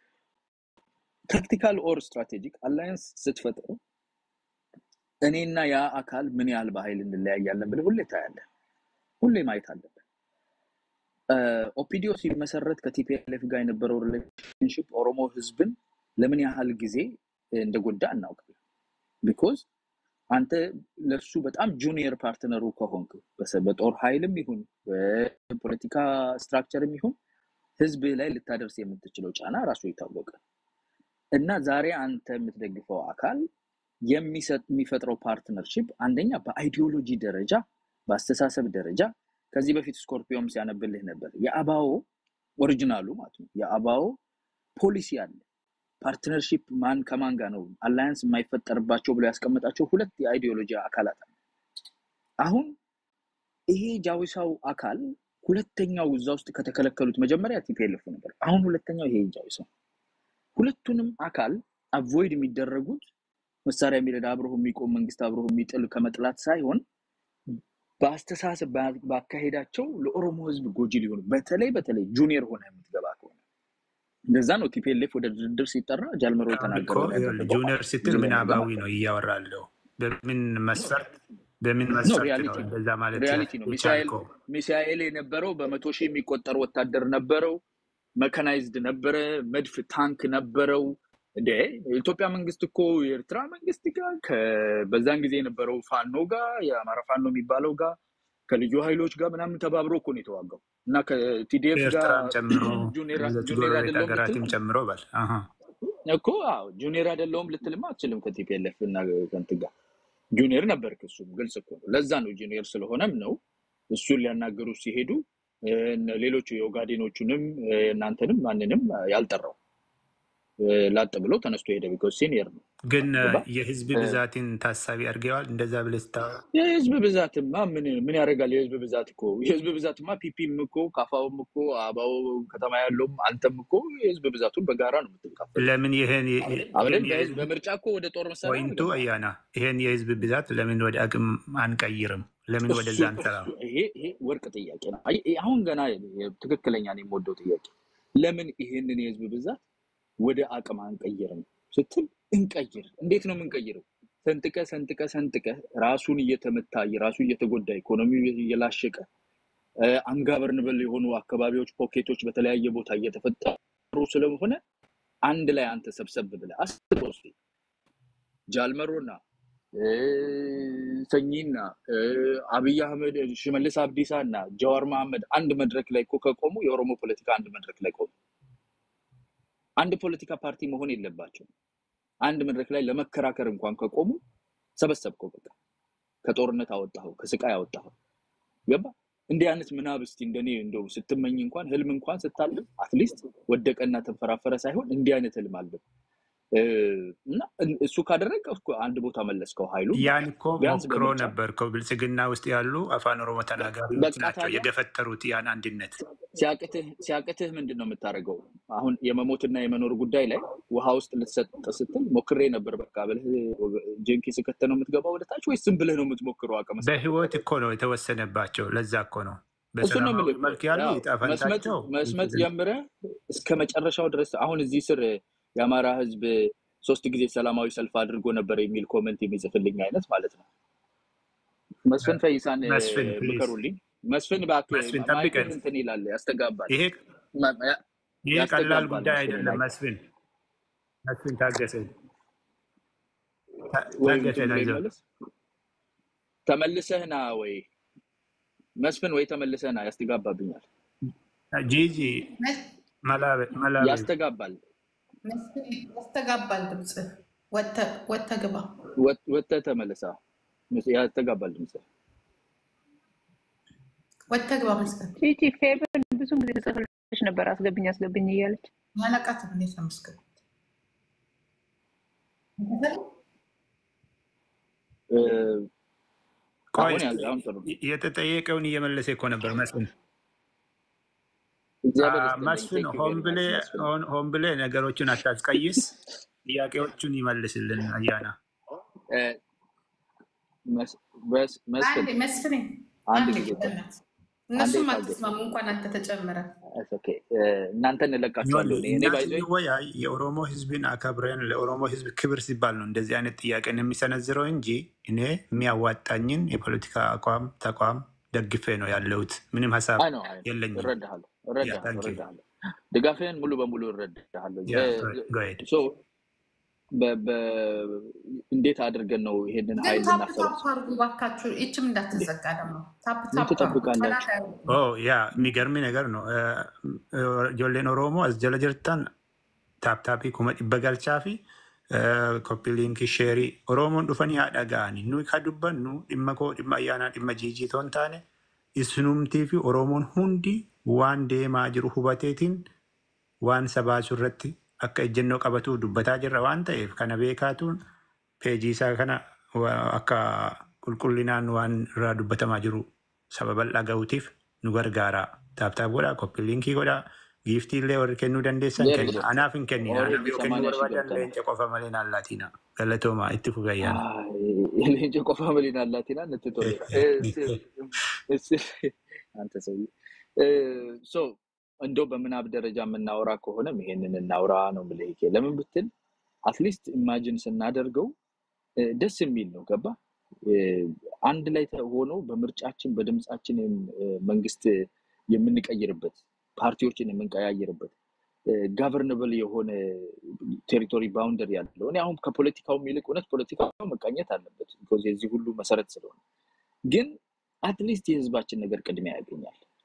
ታክቲካል ኦር ስትራቴጂክ አላያንስ ስትፈጥሩ እኔና ያ አካል ምን ያህል በኃይል እንለያያለን ብለህ ሁሌ ታያለህ። ሁሌ ማየት አለብን። ኦፒዲዮ ሲመሰረት ከቲፒኤልኤፍ ጋር የነበረው ሪሌሽንሽፕ ኦሮሞ ህዝብን ለምን ያህል ጊዜ እንደጎዳ እናውቃለን። ቢኮዝ አንተ ለሱ በጣም ጁኒየር ፓርትነሩ ከሆንክ በሰ- በጦር ኃይልም ይሁን በፖለቲካ ስትራክቸርም ይሁን ህዝብ ላይ ልታደርስ የምትችለው ጫና ራሱ የታወቀ እና ዛሬ አንተ የምትደግፈው አካል የሚሰጥ የሚፈጥረው ፓርትነርሺፕ አንደኛ በአይዲዮሎጂ ደረጃ በአስተሳሰብ ደረጃ ከዚህ በፊት ስኮርፒዮም ሲያነብልህ ነበር። የአባኦ ኦሪጂናሉ ማለት ነው። የአባኦ ፖሊሲ አለ። ፓርትነርሺፕ ማን ከማን ጋር ነው አላያንስ የማይፈጠርባቸው ብሎ ያስቀመጣቸው ሁለት የአይዲዮሎጂ አካላት አሉ። አሁን ይሄ ጃዊሳው አካል ሁለተኛው እዛ ውስጥ ከተከለከሉት መጀመሪያ ቲፒኤልኤፍ ነበር። አሁን ሁለተኛው ይሄ ጃዊሳው ሁለቱንም አካል አቮይድ የሚደረጉት መሳሪያ የሚረዳ አብረው የሚቆም መንግስት አብረው የሚጥል ከመጥላት ሳይሆን በአስተሳሰብ በ- ባካሄዳቸው ለኦሮሞ ህዝብ ጎጂ ሊሆኑ በተለይ በተለይ ጁኒየር ሆነ የምትገባ ከሆነ እንደዛ ነው ቲፒኤልኤፍ ወደ ድርድር ሲጠራ ጃልመሮ አሁን እኮ የተናገረውን ይኸውልህ፣ ያደረገው ጁኒየር ማለት ነው። ስትል ጁኒየር ምናባዊ ገባ ነው እያወራለሁ። በምን መስፈርት በምን ኖ መስፈርት ነው ሪያሊቲ ነው እንደዛ ማለት ሪያሊቲ ነው። ሚሳኤል የቻልከው? ሚሳኤል የነበረው በመቶ ሺህ የሚቆጠር ወታደር ነበረው። መካናይዝድ ነበረ። መድፍ ታንክ ነበረው። እንደ የኢትዮጵያ መንግስት እኮ የኤርትራ መንግስት ጋር ከ- በዛን ጊዜ የነበረው ፋኖ ጋር የአማራ ፋኖ የሚባለው ጋር ከልዩ ኃይሎች ጋር ምናምን ተባብሮ እኮ ነው የተዋጋው። እና ከቲዲኤፍ ጋር ኤርትራም ጨምሮ ጁኒየር ሌሎች ጁኒየር ጎረቤት አይደለውም ሀገራትም ልትል ጨምሮ በል አሀ። እኮ አዎ ጁኒየር አይደለውም ልትልማ አትችልም። ከቲፒኤልኤፍ እና ከእንትን ጋር ጁኒየር ነበር። እሱም ግልጽ እኮ ነው። ለዛ ነው ጁኒየር ስለሆነም ነው እሱን ሊያናገሩ ሲሄዱ እ፣ እነ ሌሎቹ የኦጋዴኖቹንም እ፣ እናንተንም ማንንም ያልጠራው እ፣ ላጥ ብሎ ተነስቶ ሄደ። ቢኮዝ ሲኒየር ነው። ግን እ፣ ገባ የህዝብ እ፣ ብዛትን ታሳቢ አድርገዋል። እንደዛ ብለህ ስታወራ የህዝብ ብዛትማ ምን ምን ያደርጋል? የህዝብ ብዛት እኮ የህዝብ ብዛትማ ፒፒም እኮ ካፋውም እኮ አባው ከተማ ያለውም አንተም እኮ የህዝብ ብዛቱን በጋራ ነው የምትካፈሉት ለምን ይሄን አይደል? ይሄን በህዝብ የህዝብ በምርጫ እኮ ወደ ጦር መሳሪያ ፖይንቱ አልገባም። አያና ይሄን የህዝብ ብዛት ለምን ወደ አቅም አንቀይርም? ለምን እሱ ወደዛ እሱ አንሰራም? ይሄ ይሄ ወርቅ ጥያቄ ነው። አይ ይሄ አሁን ገና ትክክለኛ ነው የምወደው ጥያቄ። ለምን ይሄንን የህዝብ ብዛት ወደ አቅም አንቀይርም ስትል እንቀይር። እንዴት ነው የምንቀይረው? ሰንጥቀ ሰንጥቀ ሰንጥቀ ራሱን እየተመታ ራሱ እየተጎዳ ኢኮኖሚው እየላሸቀ አንጋበርንበል የሆኑ አካባቢዎች ፖኬቶች በተለያየ ቦታ እየተፈጠሩ ስለሆነ አንድ ላይ አንተ ሰብሰብ ብለህ አስበው እስኪ ጃልመሮና እ፣ ሰኚና እ፣ አብይ አህመድ ሽመልስ አብዲሳ እና ጀዋር መሐመድ አንድ መድረክ ላይ እኮ ከቆሙ የኦሮሞ ፖለቲካ አንድ መድረክ ላይ ቆሙ። አንድ ፖለቲካ ፓርቲ መሆን የለባቸው። አንድ መድረክ ላይ ለመከራከር እንኳን ከቆሙ ሰበሰብከው፣ በቃ ከጦርነት አወጣኸው፣ ከስቃይ አወጣኸው። ገባ እንዲህ አይነት ምናብ እስቲ እንደኔ እንደው ስትመኝ እንኳን ህልም እንኳን ስታልም አትሊስት ወደቀና ተንፈራፈረ ሳይሆን እንዲህ አይነት ህልም አልም እ፣ እና እሱ ካደረግ አንድ ቦታ መለስከው ኃይሉን ያን እኮ ቢያንስ ሞክሮ በምርጫ ነበር እኮ ብልጽግና ውስጥ ያሉ አፋን ኦሮሞ ተናጋሪዎች በቃ ናቸው ታዲያ የገፈተሩት ያን አንድነት። ሲያቅትህ ሲያቅትህ ምንድን ነው የምታደርገው? አሁን የመሞትና የመኖር ጉዳይ ላይ ውሃ ውስጥ ልትሰጥ ስትል ሞክሬ ነበር በቃ ብለህ ጀንኪ ስከተ ነው የምትገባው ወደታች ወይስ ዝም ብለህ ነው የምትሞክረው? አቅም እስከ በህይወት እኮ ነው የተወሰነባቸው። ለዛ እኮ ነው እሱን ነው በሰላማዊ የምልህ እኮ። መልክ ያሉ ያው መስመጥ የጣፈንታቸው መስመጥ ጀምረህ እስከ መጨረሻው ድረስ አሁን እዚህ ስር የአማራ ህዝብ ሶስት ጊዜ ሰላማዊ ሰልፍ አድርጎ ነበር የሚል ኮመንት የሚጽፍልኝ አይነት ማለት ነው። መስፍን ፈይሳን እ፣ መስፍን ፕሊዝ ምከሩልኝ። መስፍን እባክህ መስፍን ማይክህ ጠብቀን። እንትን ይላል ያስተጋባል ይሄ ማ- ያ- ይሄ ቀላል ያስተጋባል ጉዳይ መስፍን አይደለም። ማይክ መስፍን መስፍን ታገሰን ታ- ወይ ታገሰን እንትን ብሎ አይዞህ ይመለስ ተመልሰህ ና ወይ መስፍን ወይ ተመልሰህ ና ያስተጋባብኛል ጂጂ መላበ መላበ ያስተጋባል ያስተጋባል ድምፅ ወጥተህ ግባ። ወጥ- ወጥተህ ተመልሳ ያስተጋባል ድምፅ ወጥተህ ግባ መስገን ቺቺ ፌብን ብዙ ጊዜ ጽፍልሽ ነበር አስገብኝ አስገብኝ እያለች ያነቃት እንዴት ነው መስገን ቆይ አሁን ያዘ አሁን ጥሩ ነው። የተጠየቀውን እየመለሰ እኮ ነበር መስፍን። እግዚአብሔር አ፣ ይስጥልኝ መስፍን ቴንክ ዩ ሆን ቬሪ ብሌ ማች መስፍን ሆን ሆን ብሌ ነገሮቹን አታስቀይስ፣ ጥያቄዎቹን ይመልስልን። አያና እ፣ መስ- በስ- መስፍን አንዴ መስፍኔ አንድ አንዴ ጊዜ ቆይ በእናትህ አንዴ እነሱም ታገስ አትስማሙ እንኳን አንተ ተጨምረ ኦኬ እናንተ እንለቃችኋለሁ እኔ እኔ እኛ ባይዞ ስንወያይ የኦሮሞ ሕዝብን አከብረን ለኦሮሞ ሕዝብ ክብር ሲባል ነው እንደዚህ አይነት ጥያቄን የሚሰነዝረው እንጂ እኔ የሚያዋጣኝን የፖለቲካ አቋም ተቋም ደግፌ ነው ያለሁት። ምንም ሀሳብ አይ ነው አይ ነው የለኝም። እረዳሃለሁ ያ እረዳሃለሁ ታንኪ እረዳሃለሁ ድጋፍህን ሙሉ በሙሉ እረዳሃለሁ ያ እ፣ ጎሄድ ሶ በ- በ- እንዴት አድርገን ነው ይሄንን ግን ኃይል ታፕ ልናሰበው ታፕ አድርጉ ባካችሁ። ይችም እንዳትዘጋ ደግሞ ታፕ ምን ታፕ አድርጉ። ትጠብቃላችሁ ጠላት አያርጉ። ኦ ያ የሚገርም ነገር ነው። ጆሌን ኦሮሞ አስጀለ ጅርታን ታፕታፒ ኩመ dhibba galchaa fi koppii liinkii sheerii oromoon dhufanii haa dhaga'ani nuyi ka dubbannu dhimma koo dhimma ayyaanaa dhimma jiijii toon taane isinumtii fi oromoon hundi waan deemaa jiru hubateetiin waan sabaasu irratti akka ejjennoo qabatu dubbataa jirra waan ta'eef kana beekaatuun peejii isaa kana wa- akka qulqullinaan waan irraa dubbatamaa jiru saba bal'aa ga'uutiif nu gargaara. Taaptaap godhaa, koppii liinkii godhaa, giiftii illee warri kennuu dandeessan ዜር kenna. Anaaf hin kennina. Anaaf ኦልሬዲ yoo kennuu ሰማንያ ሺህ barbaadan ገብተናል leenca qofa malee naan laatina. Galatoomaa itti fugayyaana. ሌንጭ ቆፋ መሊና ላቲና እንትቶሌራ አንተ ሰውዬ እ፣ ሶ እንደው በምናብ ደረጃ የምናወራ ከሆነም ይሄንን እናውራ ነው የምልህ። ይሄ ለምን ብትል አትሊስት ኢማጂን ስናደርገው እ፣ ደስ የሚል ነው። ገባ እ፣ አንድ ላይ ተ- ሆኖ በምርጫችን በድምፃችን የም- እ፣ መንግስት የምንቀይርበት ፓርቲዎችን የምንቀያየርበት ጋቨርነብል የሆነ ቴሪቶሪ ባውንደሪ ያለው እኔ አሁን ከፖለቲካውም ይልቅ እውነት ፖለቲካው መቃኘት አለበት ቢኮዝ የዚህ ሁሉ መሰረት ስለሆነ ግን አትሊስት የህዝባችን ነገር ቅድሚያ ያገኛል።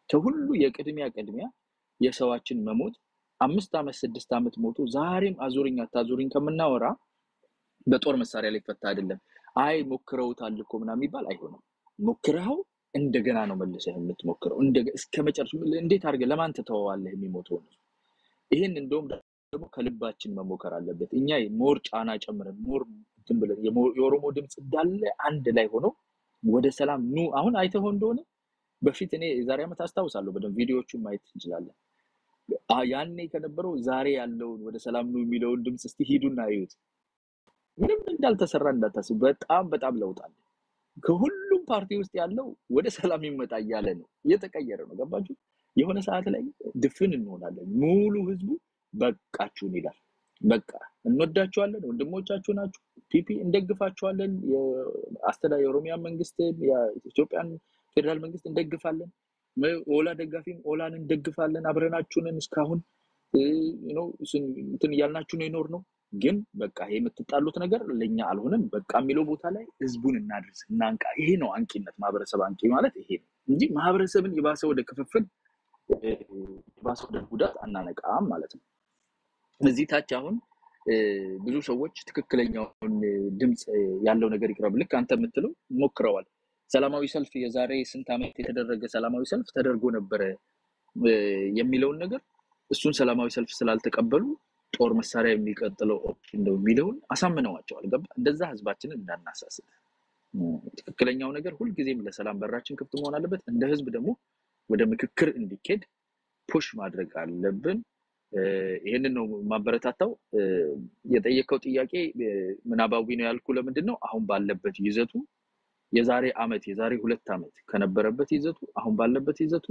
ከሁሉ የቅድሚያ ቅድሚያ የሰዋችን መሞት አምስት ዓመት ስድስት ዓመት ሞቶ ዛሬም አዙሪኝ አታዙሪኝ ከምናወራ በጦር መሳሪያ ላይ ፈታ አይደለም። አይ ሞክረውታል እኮ ምናምን የሚባል አይሆንም። ሞክረኸው እንደገና ነው መልሰህ የምትሞክረው እንደ- እስከ መጨረሻ እንዴት አድርገህ ለማን ትተወዋለህ የሚሞተውን ህዝብ? ይህን እንደውም ደግሞ ከልባችን መሞከር አለበት። እኛ ሞር ጫና ጨምረን ሞር እንትን ብለን የሞ- የኦሮሞ ድምፅ እንዳለ አንድ ላይ ሆኖ ወደ ሰላም ኑ። አሁን አይተኸው እንደሆነ በፊት እኔ የዛሬ ዓመት አስታውሳለሁ በደንብ ቪዲዮዎቹን ማየት እንችላለን። አ- ያኔ ከነበረው ዛሬ ያለውን ወደ ሰላም ኑ የሚለውን ድምፅ እስቲ ሂዱና እዩት። ምንም እንዳልተሰራ እንዳታስቡ። በጣም በጣም ለውጥ አለ። ከሁሉም ፓርቲ ውስጥ ያለው ወደ ሰላም ይመጣ እያለ ነው፣ እየተቀየረ ነው። ገባችሁ? የሆነ ሰዓት ላይ ድፍን እንሆናለን። ሙሉ ህዝቡ በቃችሁን ይላል። በቃ እንወዳችኋለን፣ ወንድሞቻችሁ ናችሁ፣ ፒፒ እንደግፋችኋለን፣ የአስተዳ የኦሮሚያ መንግስትን የኢትዮጵያን ፌዴራል መንግስት እንደግፋለን፣ መ- ኦላ ደጋፊም ኦላን እንደግፋለን፣ አብረናችሁንን እስካሁን እ፣ ነው ስን- እንትን እያልናችሁ ነው የኖር ነው። ግን በቃ ይሄ የምትጣሉት ነገር ለእኛ አልሆነም። በቃ የሚለው ቦታ ላይ ህዝቡን እናድርስ፣ እናንቃ። ይሄ ነው አንቂነት። ማህበረሰብ አንቂ ማለት ይሄ ነው እንጂ ማህበረሰብን የባሰ ወደ ክፍፍል እ፣ የባሰ ወደ ጉዳት አናነቃም ማለት ነው። እዚህ ታች አሁን እ፣ ብዙ ሰዎች ትክክለኛውን እ፣ ድምፅ እ፣ ያለው ነገር ይቅረብ። ልክ አንተ የምትለው ሞክረዋል። ሰላማዊ ሰልፍ የዛሬ ስንት ዓመት የተደረገ ሰላማዊ ሰልፍ ተደርጎ ነበረ እ፣ የሚለውን ነገር እሱን ሰላማዊ ሰልፍ ስላልተቀበሉ ጦር መሳሪያ የሚቀጥለው ኦፕሽን ነው የሚለውን አሳምነዋቸዋል። ገባ? እንደዛ ህዝባችንን እንዳናሳስት እ፣ ትክክለኛው ነገር ሁልጊዜም ለሰላም በራችን ክፍት መሆን አለበት። እንደ ህዝብ ደግሞ ወደ ምክክር እንዲኬድ ፑሽ ማድረግ አለብን። እ፣ ይህንን ነው ማበረታታው። እ፣ የጠየቀው ጥያቄ እ፣ ምናባዊ ነው ያልኩ ለምንድን ነው አሁን ባለበት ይዘቱ የዛሬ አመት የዛሬ ሁለት ዓመት ከነበረበት ይዘቱ አሁን ባለበት ይዘቱ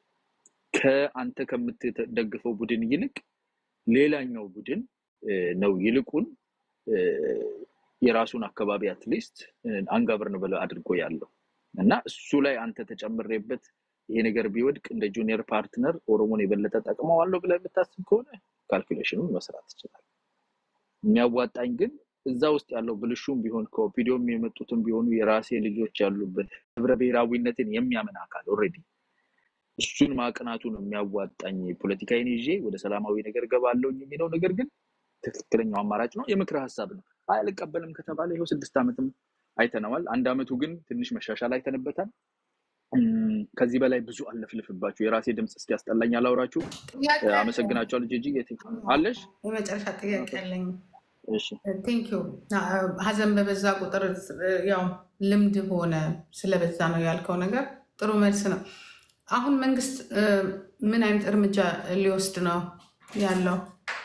ከአንተ ከምትደግፈው ቡድን ይልቅ ሌላኛው ቡድን እ፣ ነው ይልቁን እ፣ የራሱን አካባቢ አትሊስት አንጋብርን ብለ አድርጎ ያለው እና እሱ ላይ አንተ ተጨምሬበት ይሄ ነገር ቢወድቅ እንደ ጁኒየር ፓርትነር ኦሮሞን የበለጠ ጠቅመዋለሁ ብለህ የምታስብ ከሆነ ካልኩሌሽኑን መስራት ትችላል። የሚያዋጣኝ ግን እዛ ውስጥ ያለው ብልሹም ቢሆን ከኦፒዲዮም የመጡትም ቢሆኑ የራሴ ልጆች ያሉበት ህብረ ብሔራዊነትን የሚያምን አካል ኦልሬዲ እሱን ማቅናቱ ነው የሚያዋጣኝ። ፖለቲካዬን ይዤ ወደ ሰላማዊ ነገር ገባለሁ የሚለው ነገር ግን ትክክለኛው አማራጭ ነው። የምክር ሀሳብ ነው። አይ አልቀበልም ከተባለ ይኸው ስድስት ዓመትም አይተነዋል። አንድ ዓመቱ ግን ትንሽ መሻሻል አይተንበታል። እም፣ ከዚህ በላይ ብዙ አለፍልፍባችሁ የራሴ ድምፅ እስኪያስጠላኝ አላውራችሁ። ጥያቄ አለኝ። አመሰግናቸዋለሁ። ጂጂ አለሽ? የመጨረሻ ጥያቄ ኦኬ፣ ያለኝ እሺ። ቴንክ ዩ። ሀዘን በበዛ ቁጥር ያው ልምድ ሆነ ስለበዛ ነው ያልከው ነገር ጥሩ መልስ ነው። አሁን መንግስት እ፣ ምን አይነት እርምጃ ሊወስድ ነው ያለው?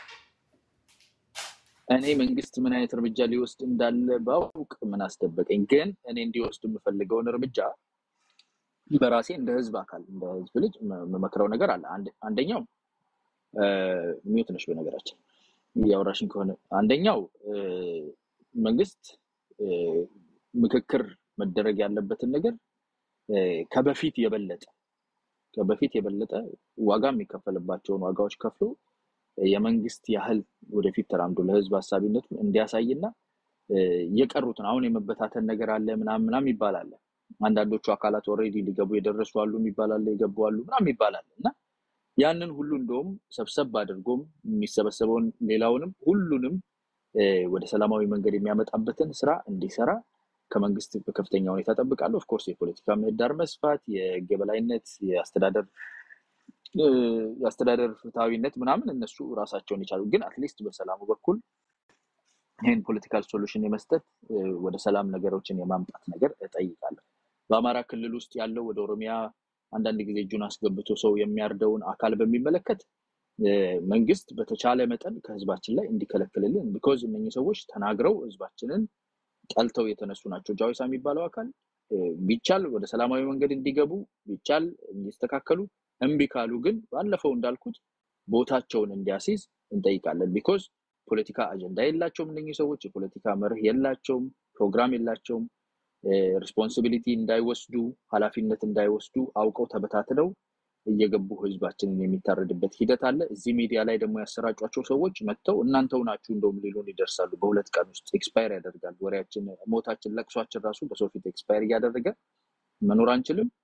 እኔ መንግስት ምን አይነት እርምጃ ሊወስድ እንዳለ ባውቅ ምን አስደበቀኝ። ግን እኔ እንዲወስድ የምፈልገውን እርምጃ በራሴ እንደ ህዝብ አካል እንደ ህዝብ ልጅ ም- የምመክረው ነገር አለ። አንድ- አንደኛው ሚዩት ነሽ በነገራችን እያወራሽኝ ከሆነ አንደኛው እ፣ መንግስት እ፣ ምክክር መደረግ ያለበትን ነገር እ፣ ከበፊት የበለጠ ከበፊት የበለጠ ዋጋ የሚከፈልባቸውን ዋጋዎች ከፍሎ የመንግስት ያህል ወደፊት ተራምዶ ለህዝብ ሀሳቢነቱን እንዲያሳይና እ፣ የቀሩትን አሁን የመበታተን ነገር አለ ምናምን ምናምን ይባላል። አንዳንዶቹ አካላት ኦልሬዲ ሊገቡ የደረሱ አሉ የሚባላል፣ የገቡ አሉ ምናምን ይባላል እና ያንን ሁሉ እንደውም ሰብሰብ አድርጎም የሚሰበሰበውን ሌላውንም ሁሉንም እ፣ ወደ ሰላማዊ መንገድ የሚያመጣበትን ስራ እንዲሰራ ከመንግስት በከፍተኛ ሁኔታ ጠብቃለሁ። ኦፍኮርስ የፖለቲካ ምህዳር መስፋት፣ የህግ የበላይነት፣ የአስተዳደር እ፣ የአስተዳደር ፍትሐዊነት ምናምን እነሱ ራሳቸውን የቻሉ ግን አትሊስት በሰላሙ በኩል ይህን ፖለቲካል ሶሉሽን የመስጠት እ፣ ወደ ሰላም ነገሮችን የማምጣት ነገር እጠይቃለሁ። በአማራ ክልል ውስጥ ያለው ወደ ኦሮሚያ አንዳንድ ጊዜ እጁን አስገብቶ ሰው የሚያርደውን አካል በሚመለከት እ፣ መንግስት በተቻለ መጠን ከህዝባችን ላይ እንዲከለክልልን ቢኮዝ እነኚህ ሰዎች ተናግረው ህዝባችንን ጠልተው የተነሱ ናቸው። ጃዊሳ የሚባለው አካል እ፣ ቢቻል ወደ ሰላማዊ መንገድ እንዲገቡ ቢቻል እንዲስተካከሉ፣ እምቢ ካሉ ግን ባለፈው እንዳልኩት ቦታቸውን እንዲያስይዝ እንጠይቃለን። ቢኮዝ ፖለቲካ አጀንዳ የላቸውም እነኚህ ሰዎች፣ የፖለቲካ መርህ የላቸውም፣ ፕሮግራም የላቸውም። ሪስፖንሲቢሊቲ እንዳይወስዱ ኃላፊነት እንዳይወስዱ አውቀው ተበታትነው እየገቡ ህዝባችንን የሚታረድበት ሂደት አለ። እዚህ ሚዲያ ላይ ደግሞ ያሰራጯቸው ሰዎች መጥተው እናንተው ናችሁ እንደውም ሊሉን ይደርሳሉ። በሁለት ቀን ውስጥ ኤክስፓየር ያደርጋል ወሬያችን፣ ሞታችን፣ ለቅሷችን ራሱ በሰው ፊት ኤክስፓየር እያደረገ መኖር አንችልም።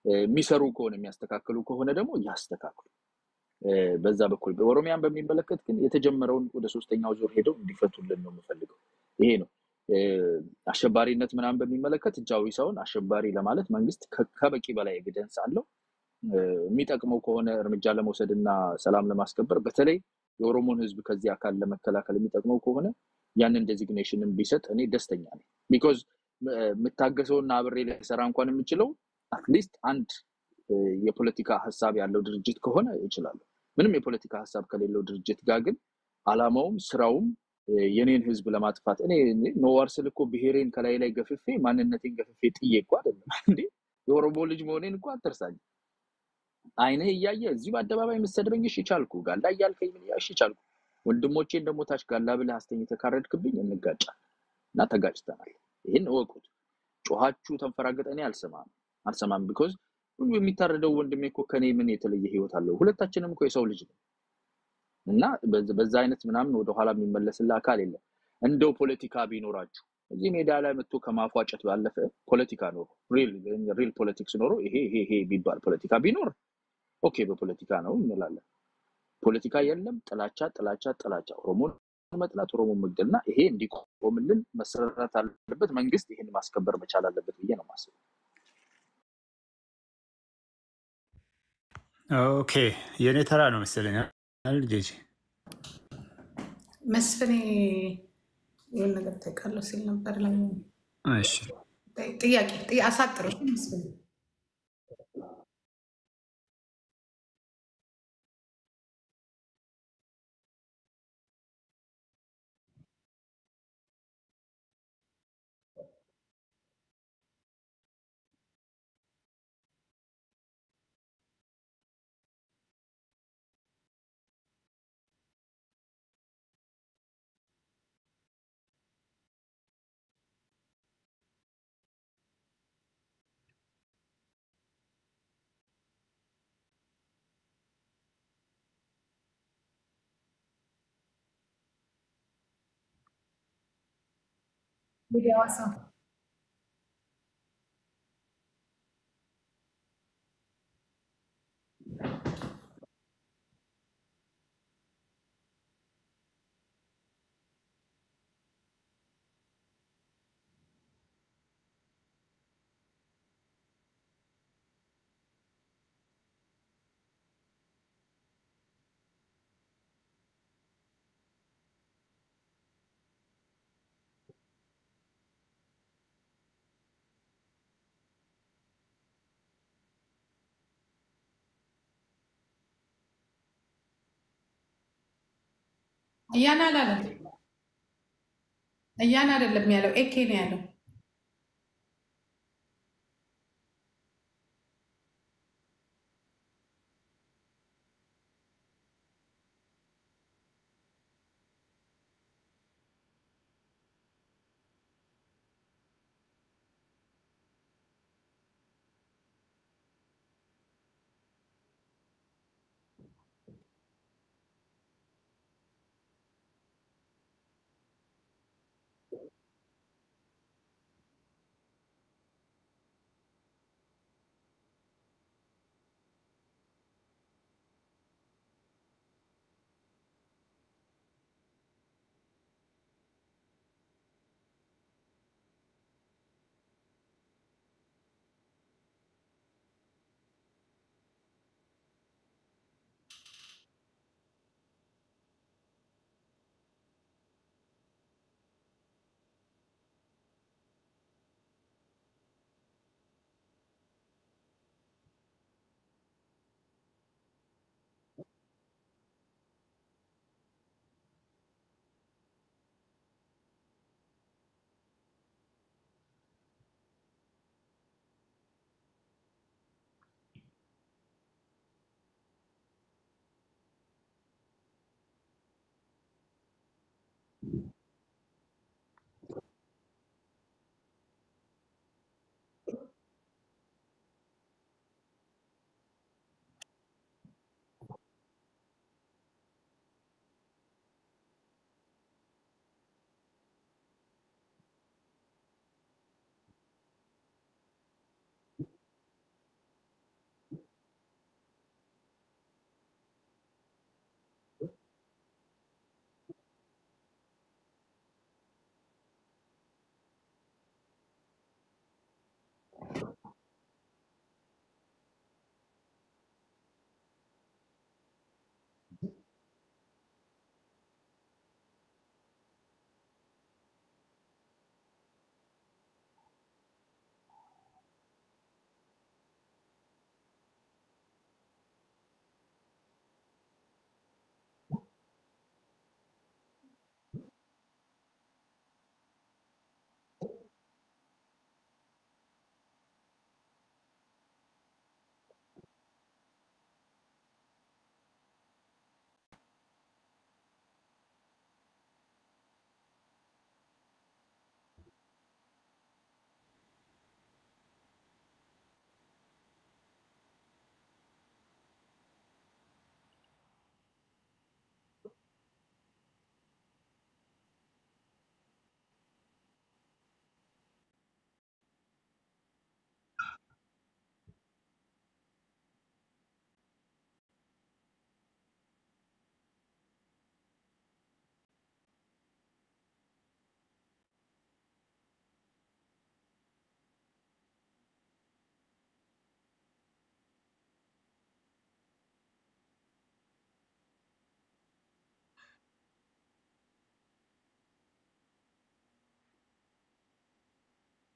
የሚሰሩ ከሆነ የሚያስተካክሉ ከሆነ ደግሞ ያስተካክሉ። በዛ በኩል በኦሮሚያን በሚመለከት ግን የተጀመረውን ወደ ሶስተኛው ዙር ሄደው እንዲፈቱልን ነው የምፈልገው። ይሄ ነው አሸባሪነት ምናምን በሚመለከት እጃዊ ሰውን አሸባሪ ለማለት መንግስት ከበቂ በላይ ኤቪደንስ አለው። የሚጠቅመው ከሆነ እርምጃ ለመውሰድ እና ሰላም ለማስከበር በተለይ የኦሮሞን ህዝብ ከዚህ አካል ለመከላከል የሚጠቅመው ከሆነ ያንን ዴዚግኔሽንን ቢሰጥ እኔ ደስተኛ ነኝ። ቢኮዝ የምታገሰውና አብሬ ልሰራ እንኳን የምችለው አትሊስት አንድ የፖለቲካ ሀሳብ ያለው ድርጅት ከሆነ እችላለሁ። ምንም የፖለቲካ ሀሳብ ከሌለው ድርጅት ጋር ግን አላማውም ስራውም የኔን ህዝብ ለማጥፋት እኔ ኖዋር ስል እኮ ብሔሬን ከላይ ላይ ገፍፌ ማንነቴን ገፍፌ ጥዬ እኮ አይደለም እንዴ የኦሮሞ ልጅ መሆኔን እኮ አትርሳኝ። አይንህ እያየ እዚህ በአደባባይ የምትሰድበኝ እሺ ቻልኩ፣ ጋላ እያልከኝ ምን እሺ ቻልኩ። ወንድሞቼን ደግሞ ታች ጋላ ብለህ አስተኝተህ ካረድክብኝ እንጋጫለን እና ተጋጭተናል። ይህን እወቁት። ጮኋችሁ ተንፈራገጠ እኔ አልሰማም አልሰማም። ቢኮዝ ሁሉ የሚታረደው ወንድሜ እኮ ከኔ ምን የተለየ ህይወት አለው? ሁለታችንም እኮ የሰው ልጅ ነው እና በዛ አይነት ምናምን ወደኋላ የሚመለስልህ አካል የለም። እንደው ፖለቲካ ቢኖራችሁ እዚህ ሜዳ ላይ መጥቶ ከማፏጨት ባለፈ ፖለቲካ ኖሮ ሪል ፖለቲክስ ኖሮ ይሄ ይሄ ይሄ ቢባል ፖለቲካ ቢኖር ኦኬ በፖለቲካ ነው እንላለን። ፖለቲካ የለም። ጥላቻ ጥላቻ ጥላቻ፣ ኦሮሞን መጥላት፣ ኦሮሞን መግደል እና ይሄ እንዲቆምልን መሰራት አለበት። መንግስት ይህን ማስከበር መቻል አለበት ብዬ ነው የማስበው። ኦኬ የእኔ ተራ ነው መሰለኝ። ጄጂ መስፍኔ ይሁን ነገር ታውቃለሁ ሲል ነበር። ላይ እሺ ጥያቄ አሳጥሮ መስፍኔ ሐዋሳ እያና አላለም። እያና አይደለም ያለው ኤኬ ነው ያለው።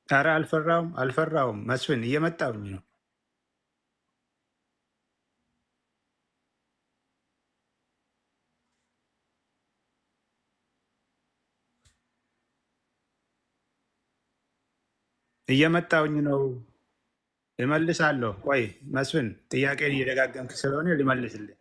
ኧረ አልፈራውም አልፈራውም። መስፍን እየመጣብኝ ነው። እየመጣውኝ ነው። እመልሳለሁ። ቆይ መስፍን ጥያቄን እየደጋገምክ ስለሆነ ልመልስልህ።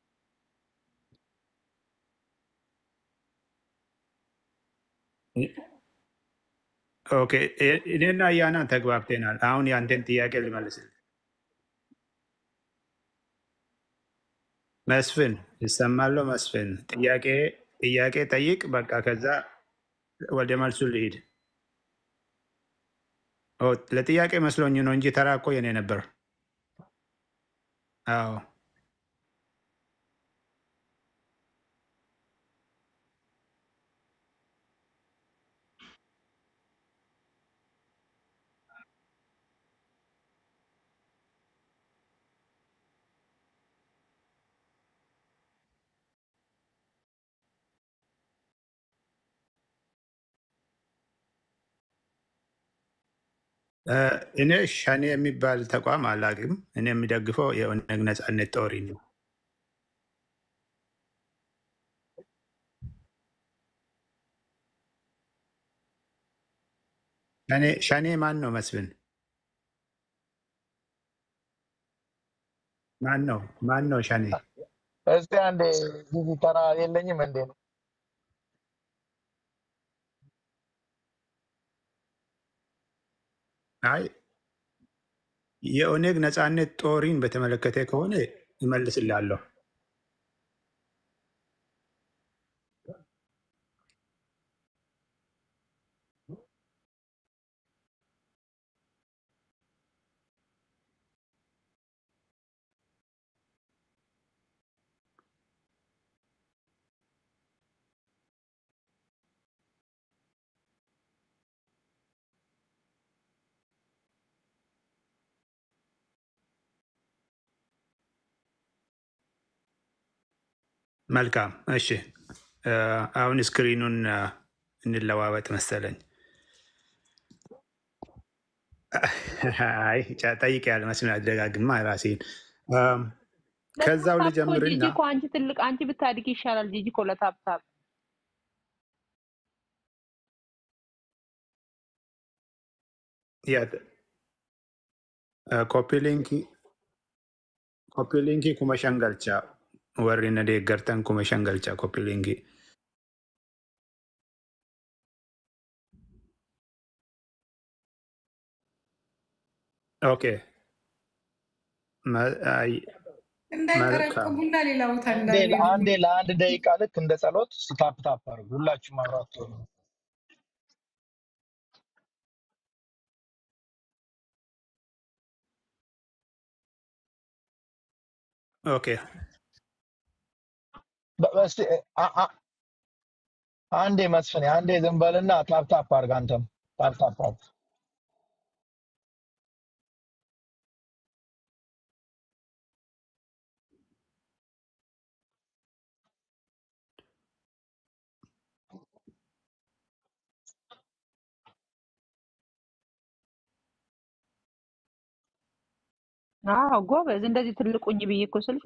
ኦኬ እ- እኔና እያና ተግባብተናል። አሁን ያንተን ጥያቄ ልመልስልህ። መስፍን ይሰማለሁ። መስፍን ጥያቄ ጥያቄ ጠይቅ። በቃ ከዛ ወደ መልሱ ልሂድ። ኦ፣ ለጥያቄ መስሎኝ ነው እንጂ ተራ እኮ የኔ ነበር። አዎ እ፣ እኔ ሸኔ የሚባል ተቋም አላውቅም። እኔ የሚደግፈው የኦነግ ነጻነት ጦሪ ነው። ሸኔ ሸኔ ማን ነው? መስፍን ማን ነው? ማን ነው ሸኔ? እስቲ አንዴ ጊዜ ተራ የለኝም እንዴ ነው አይ የኦነግ ነጻነት ጦሪን በተመለከተ ከሆነ እመልስላለሁ። መልካም እሺ። እ፣ አሁን ስክሪኑን እ፣ እንለዋወጥ መሰለኝ። አይ ጠይቅ ያለ መስሎኝ አደጋግማ ራሴን እም፣ ከዛው ለታፕታፕ እኮ ጂጂ ልጀምርና እኮ አንቺ ትልቅ አንቺ ብታድግ ይሻላል። ጂጂ እኮ ለታፕታፕ ኮፒ ሊንክ ኮፒ ሊንክ kuma shan galcha warri na deeggartan kuma shan galcha kopi linki ኦኬ መ- አይ፣ መልካም እንዳይጠረቅሙና ሌላ ቦታ አንዴ እንዳልሄዱ አንዴ ለአንድ ደቂቃ ልክ እንደ ጸሎት ስታፕ ታፕ አድርጉ ሁላችሁም አብራችሁ ሆኑ። ኦኬ በ- እስቲ አ- አ- አንዴ መስፍኔ አንዴ ዝም በልና ታፕ ታፕ አድርግ አንተም ታፕ ታፕ አድርግ አዎ ጎበዝ። እንደዚህ ትልቁኝ ብዬ እኮ ስልሽ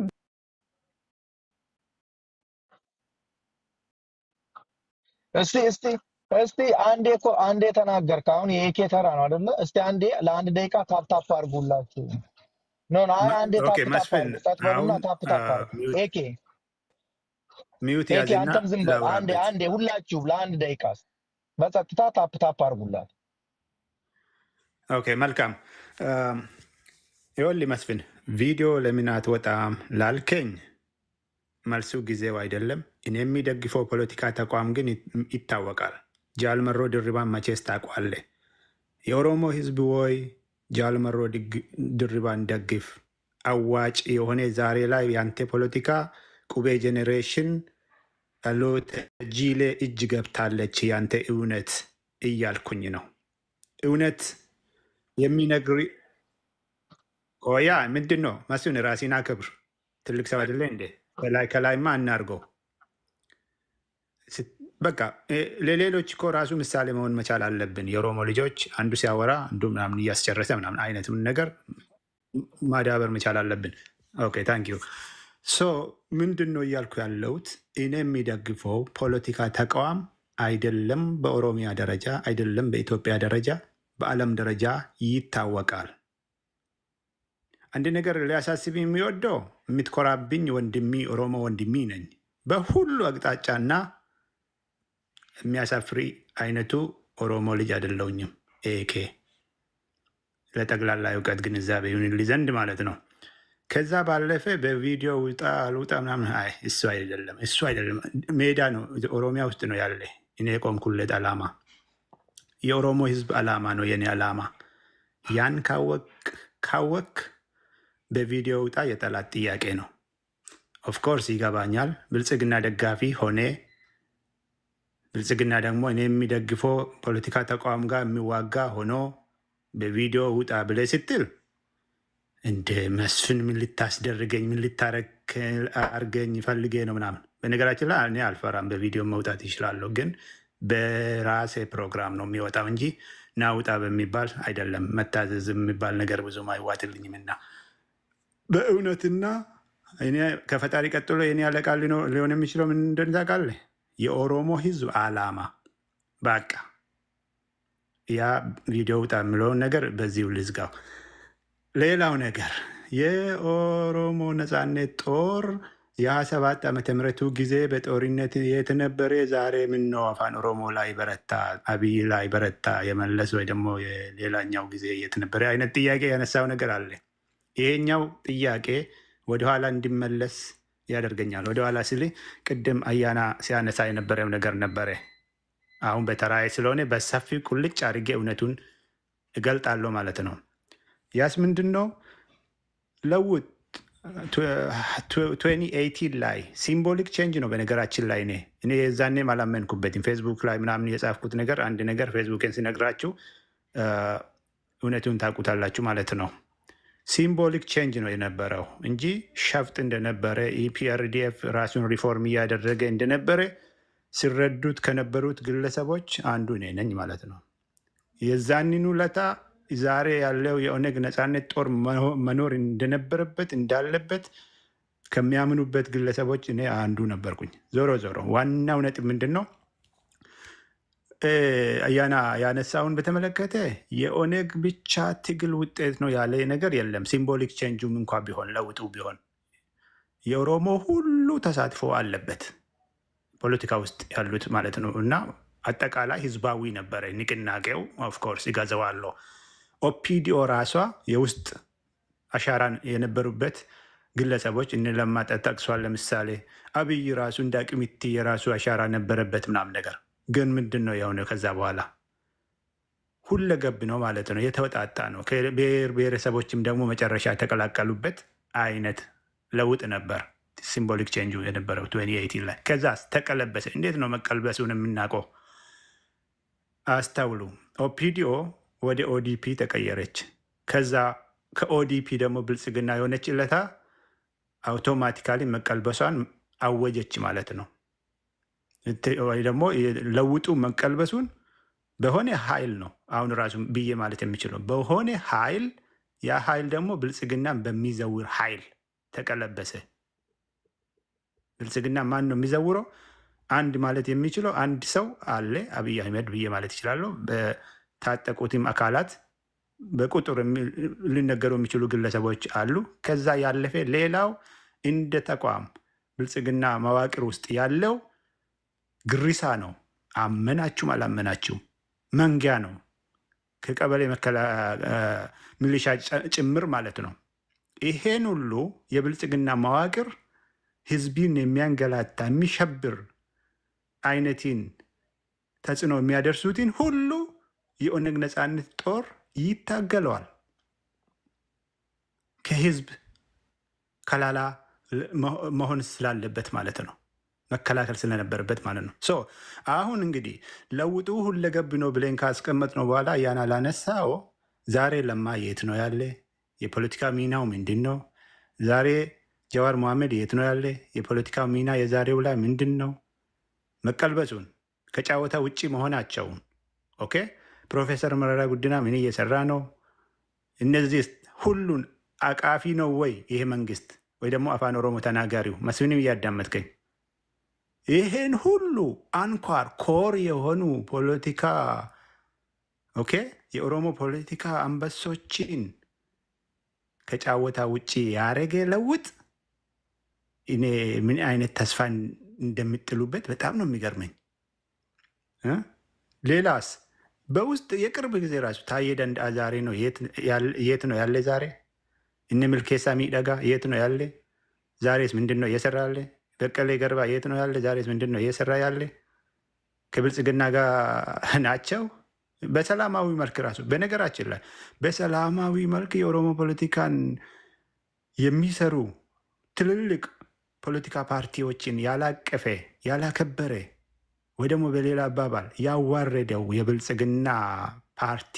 እስቲ እስቲ እስቲ አንዴ እኮ አንዴ ተናገርክ አሁን የኤኬ ተራ ነው አይደለ እስቲ አንዴ ለአንድ ደቂቃ ታፕ ታፕ አድርጉላችሁ ኖ ኖ አይ አንዴ ኦኬ ታፕ ታፕ መስፍን አድርጉ ጸጥ በሉና አሁን ታፕ ታፕ አድርጉ ኤኬ ሚዩት ኤኬ ያዝና አንተም ዝም በል አንዴ ላውራበት አንዴ ሁላችሁ ለአንድ ደቂቃ በጸጥታ ታፕ ታፕ አድርጉላት ኦኬ መልካም ይኸውልህ መስፍን ቪዲዮ ለምን አትወጣም ላልከኝ መልሱ ጊዜው አይደለም እኔ የሚደግፈው ፖለቲካ ተቋም ግን ይት- ይታወቃል ጃልመሮ ድሪባን መቼስ ታውቋለህ የኦሮሞ ህዝብ ወይ ጃልመሮ ድግ- ድሪባን ደግፍ አዋጭ የሆነ ዛሬ ላይ ያንተ ፖለቲካ ቁቤ ጄኔሬሽን ሎተ ጂሌ እጅ ገብታለች ያንተ እውነት እያልኩኝ ነው እውነት የሚነግር ቆያ ምንድን ነው መስፍን ራሴን አክብር ትልቅ ሰው አይደለ እንዴ ከላይ ከላይማ አናርገው በቃ እ፣ ለሌሎች እኮ ራሱ ምሳሌ መሆን መቻል አለብን። የኦሮሞ ልጆች አንዱ ሲያወራ አንዱ ምናምን እያስጨረሰ ምናምን አይነትም ነገር ማዳበር መቻል አለብን። ኦኬ ታንክ ዩ ሶ ምንድን ነው እያልኩ ያለሁት እኔ የሚደግፈው ፖለቲካ ተቋም አይደለም፣ በኦሮሚያ ደረጃ አይደለም፣ በኢትዮጵያ ደረጃ በዓለም ደረጃ ይታወቃል። አንድ ነገር ሊያሳስብ የሚወደው የምትኮራብኝ ወንድሚ ኦሮሞ ወንድሚ ነኝ በሁሉ አቅጣጫና የሚያሳፍሪ አይነቱ ኦሮሞ ልጅ አይደለውኝም። ኤኬ ለጠቅላላ እውቀት ግንዛቤ ይሁንልኝ ዘንድ ማለት ነው። ከዛ ባለፈ በቪዲዮ ውጣ አልውጣ ምናምን አይ እሱ አይደለም እሱ አይደለም። ሜዳ ነው፣ ኦሮሚያ ውስጥ ነው ያለ እኔ የቆምኩለት አላማ የኦሮሞ ህዝብ አላማ ነው የኔ አላማ። ያን ካወቅ ካወክ በቪዲዮ ውጣ የጠላት ጥያቄ ነው። ኦፍኮርስ ይገባኛል። ብልጽግና ደጋፊ ሆኔ ብልጽግና ደግሞ እኔ የሚደግፈው ፖለቲካ ተቋም ጋር የሚዋጋ ሆኖ በቪዲዮ ውጣ ብለህ ስትል እንደ መስፍን ምን ልታስደርገኝ ምን ልታረግ አርገኝ ፈልጌ ነው ምናምን። በነገራችን ላይ እኔ አልፈራም፣ በቪዲዮ መውጣት ይችላለሁ። ግን በራሴ ፕሮግራም ነው የሚወጣው እንጂ ና ውጣ በሚባል አይደለም። መታዘዝ የሚባል ነገር ብዙም አይዋጥልኝም እና በእውነትና እኔ ከፈጣሪ ቀጥሎ የኔ አለቃ ሊኖ- ሊሆን የሚችለው ምን እንደሆነ ታውቃለህ? የኦሮሞ ህዝብ አላማ በቃ ያ ቪዲዮ ውጣ የምለውን ነገር በዚሁ ልዝጋው። ሌላው ነገር የኦሮሞ ነጻነት ጦር የሀያ ሰባት ዓመተ ምህረቱ ጊዜ በጦርነት የተነበረ ዛሬ ምነው አፋን ኦሮሞ ላይ በረታ፣ አብይ ላይ በረታ፣ የመለስ ወይ ደግሞ የሌላኛው ጊዜ የተነበረ አይነት ጥያቄ ያነሳው ነገር አለ። ይሄኛው ጥያቄ ወደኋላ እንዲመለስ ያደርገኛል። ወደኋላ ስል ቅድም አያና ሲያነሳ የነበረው ነገር ነበረ። አሁን በተራዬ ስለሆነ በሰፊው ቁልጭ አድርጌ እውነቱን እገልጣለሁ ማለት ነው። ያስ ምንድን ነው ለውጥ 2018 ላይ ሲምቦሊክ ቼንጅ ነው። በነገራችን ላይ እኔ እኔ የዛኔም አላመንኩበትም። ፌስቡክ ላይ ምናምን የጻፍኩት ነገር አንድ ነገር ፌስቡክን ሲነግራችሁ አ፣ እውነቱን ታውቁታላችሁ ማለት ነው። ሲምቦሊክ ቼንጅ ነው የነበረው እንጂ ሸፍጥ እንደነበረ ኢፒአርዲኤፍ ራሱን ሪፎርም እያደረገ እንደነበረ ሲረዱት ከነበሩት ግለሰቦች አንዱ እኔ ነኝ ማለት ነው። የዛንኑ ለታ ዛሬ ያለው የኦነግ ነፃነት ጦር መኖ- መኖር እንደነበረበት እንዳለበት ከሚያምኑበት ግለሰቦች እኔ አንዱ ነበርኩኝ። ዞሮ ዞሮ ዋናው ነጥብ ምንድን ነው? እ፣ አያና ያነሳውን በተመለከተ የኦነግ ብቻ ትግል ውጤት ነው ያለ ነገር የለም። ሲምቦሊክ ቼንጁም እንኳ ቢሆን ለውጡ ቢሆን የኦሮሞ ሁሉ ተሳትፎ አለበት ፖለቲካ ውስጥ ያሉት ማለት ነው እና አጠቃላይ ህዝባዊ ነበረ ንቅናቄው። ኦፍኮርስ ይጋዘዋለሁ። ኦፒዲኦ ራሷ የውስጥ አሻራን የነበሩበት ግለሰቦች እነ ለማ ጠቅሷል። ለምሳሌ አብይ ራሱ እንደ አቅሚቲ የራሱ አሻራ ነበረበት ምናምን ነገር ግን ምንድን ነው የሆነው? ከዛ በኋላ ሁለገብ ነው ማለት ነው። የተወጣጣ ነው። ከብሔር ብሔረሰቦችም ደግሞ መጨረሻ የተቀላቀሉበት አይነት ለውጥ ነበር። ሲምቦሊክ ቼንጁ የነበረው 2018 ላይ ከዛ ተቀለበሰ። እንዴት ነው መቀልበሱን የምናውቀው? አስተውሉ። ኦፒዲኦ ወደ ኦዲፒ ተቀየረች። ከዛ ከኦዲፒ ደግሞ ብልጽግና የሆነች ለታ አውቶማቲካሊ መቀልበሷን አወጀች ማለት ነው። እት- ወይ ደግሞ ለውጡ መቀልበሱን በሆነ ኃይል ነው አሁን ራሱ ብዬ ማለት የሚችለው በሆነ ኃይል ያ ኃይል ደግሞ ብልጽግናን በሚዘውር ኃይል ተቀለበሰ። ብልጽግና ማን ነው የሚዘውረው? አንድ ማለት የሚችለው አንድ ሰው አለ፣ አብይ አህመድ ብዬ ማለት ይችላለሁ። በታጠቁትም አካላት በቁጥር የሚ- ሊነገሩ የሚችሉ ግለሰቦች አሉ። ከዛ ያለፈ ሌላው እንደ ተቋም ብልጽግና መዋቅር ውስጥ ያለው ግሪሳ ነው። አመናችሁም አላመናችሁም መንጊያ ነው። ከቀበሌ መከላ- አ፣ ሚሊሻ ጨ- ጭምር ማለት ነው። ይሄን ሁሉ የብልጽግና መዋቅር ህዝብን የሚያንገላታ የሚሸብር አይነትን ተጽዕኖ የሚያደርሱትን ሁሉ የኦነግ ነፃነት ጦር ይታገለዋል። ከህዝብ ከላላ መሆ- መሆን ስላለበት ማለት ነው። መከላከል ስለነበረበት ማለት ነው። ሶ አሁን እንግዲህ ለውጡ ሁለገብ ነው ብለን ካስቀመጥ ነው በኋላ ያን ላነሳው ዛሬ ለማ የት ነው ያለ? የፖለቲካ ሚናው ምንድን ነው? ዛሬ ጀዋር መሐመድ የት ነው ያለ? የፖለቲካ ሚና የዛሬው ላይ ምንድን ነው? መቀልበሱን ከጨዋታ ውጭ መሆናቸውን ኦኬ። ፕሮፌሰር መረራ ጉዲና ምን እየሰራ ነው? እነዚህ ሁሉን አቃፊ ነው ወይ ይሄ መንግስት ወይ ደግሞ አፋን ኦሮሞ ተናጋሪው መስፍንም እያዳመጥከኝ ይህን ሁሉ አንኳር ኮር የሆኑ ፖለቲካ ኦኬ የኦሮሞ ፖለቲካ አንበሶችን ከጫወታ ውጭ ያደረገ ለውጥ እኔ ምን አይነት ተስፋ እንደሚጥሉበት በጣም ነው የሚገርመኝ እ ሌላስ በውስጥ የቅርብ ጊዜ ራሱ ታዬ ደንደአ ዛሬ ነው የት ነው ያለ? ዛሬ እነ ምልኬሳ ሚደጋ የት ነው ያለ? ዛሬስ ምንድን ነው እየሰራ ያለ? በቀለ ገርባ የት ነው ያለ? ዛሬስ ምንድን ነው እየሰራ ያለ? ከብልጽግና ጋር ናቸው። በሰላማዊ መልክ ራሱ በነገራችን ላይ በሰላማዊ መልክ የኦሮሞ ፖለቲካን የሚሰሩ ትልልቅ ፖለቲካ ፓርቲዎችን ያላቀፈ ያላከበረ ወይ ደግሞ በሌላ አባባል ያዋረደው የብልጽግና ፓርቲ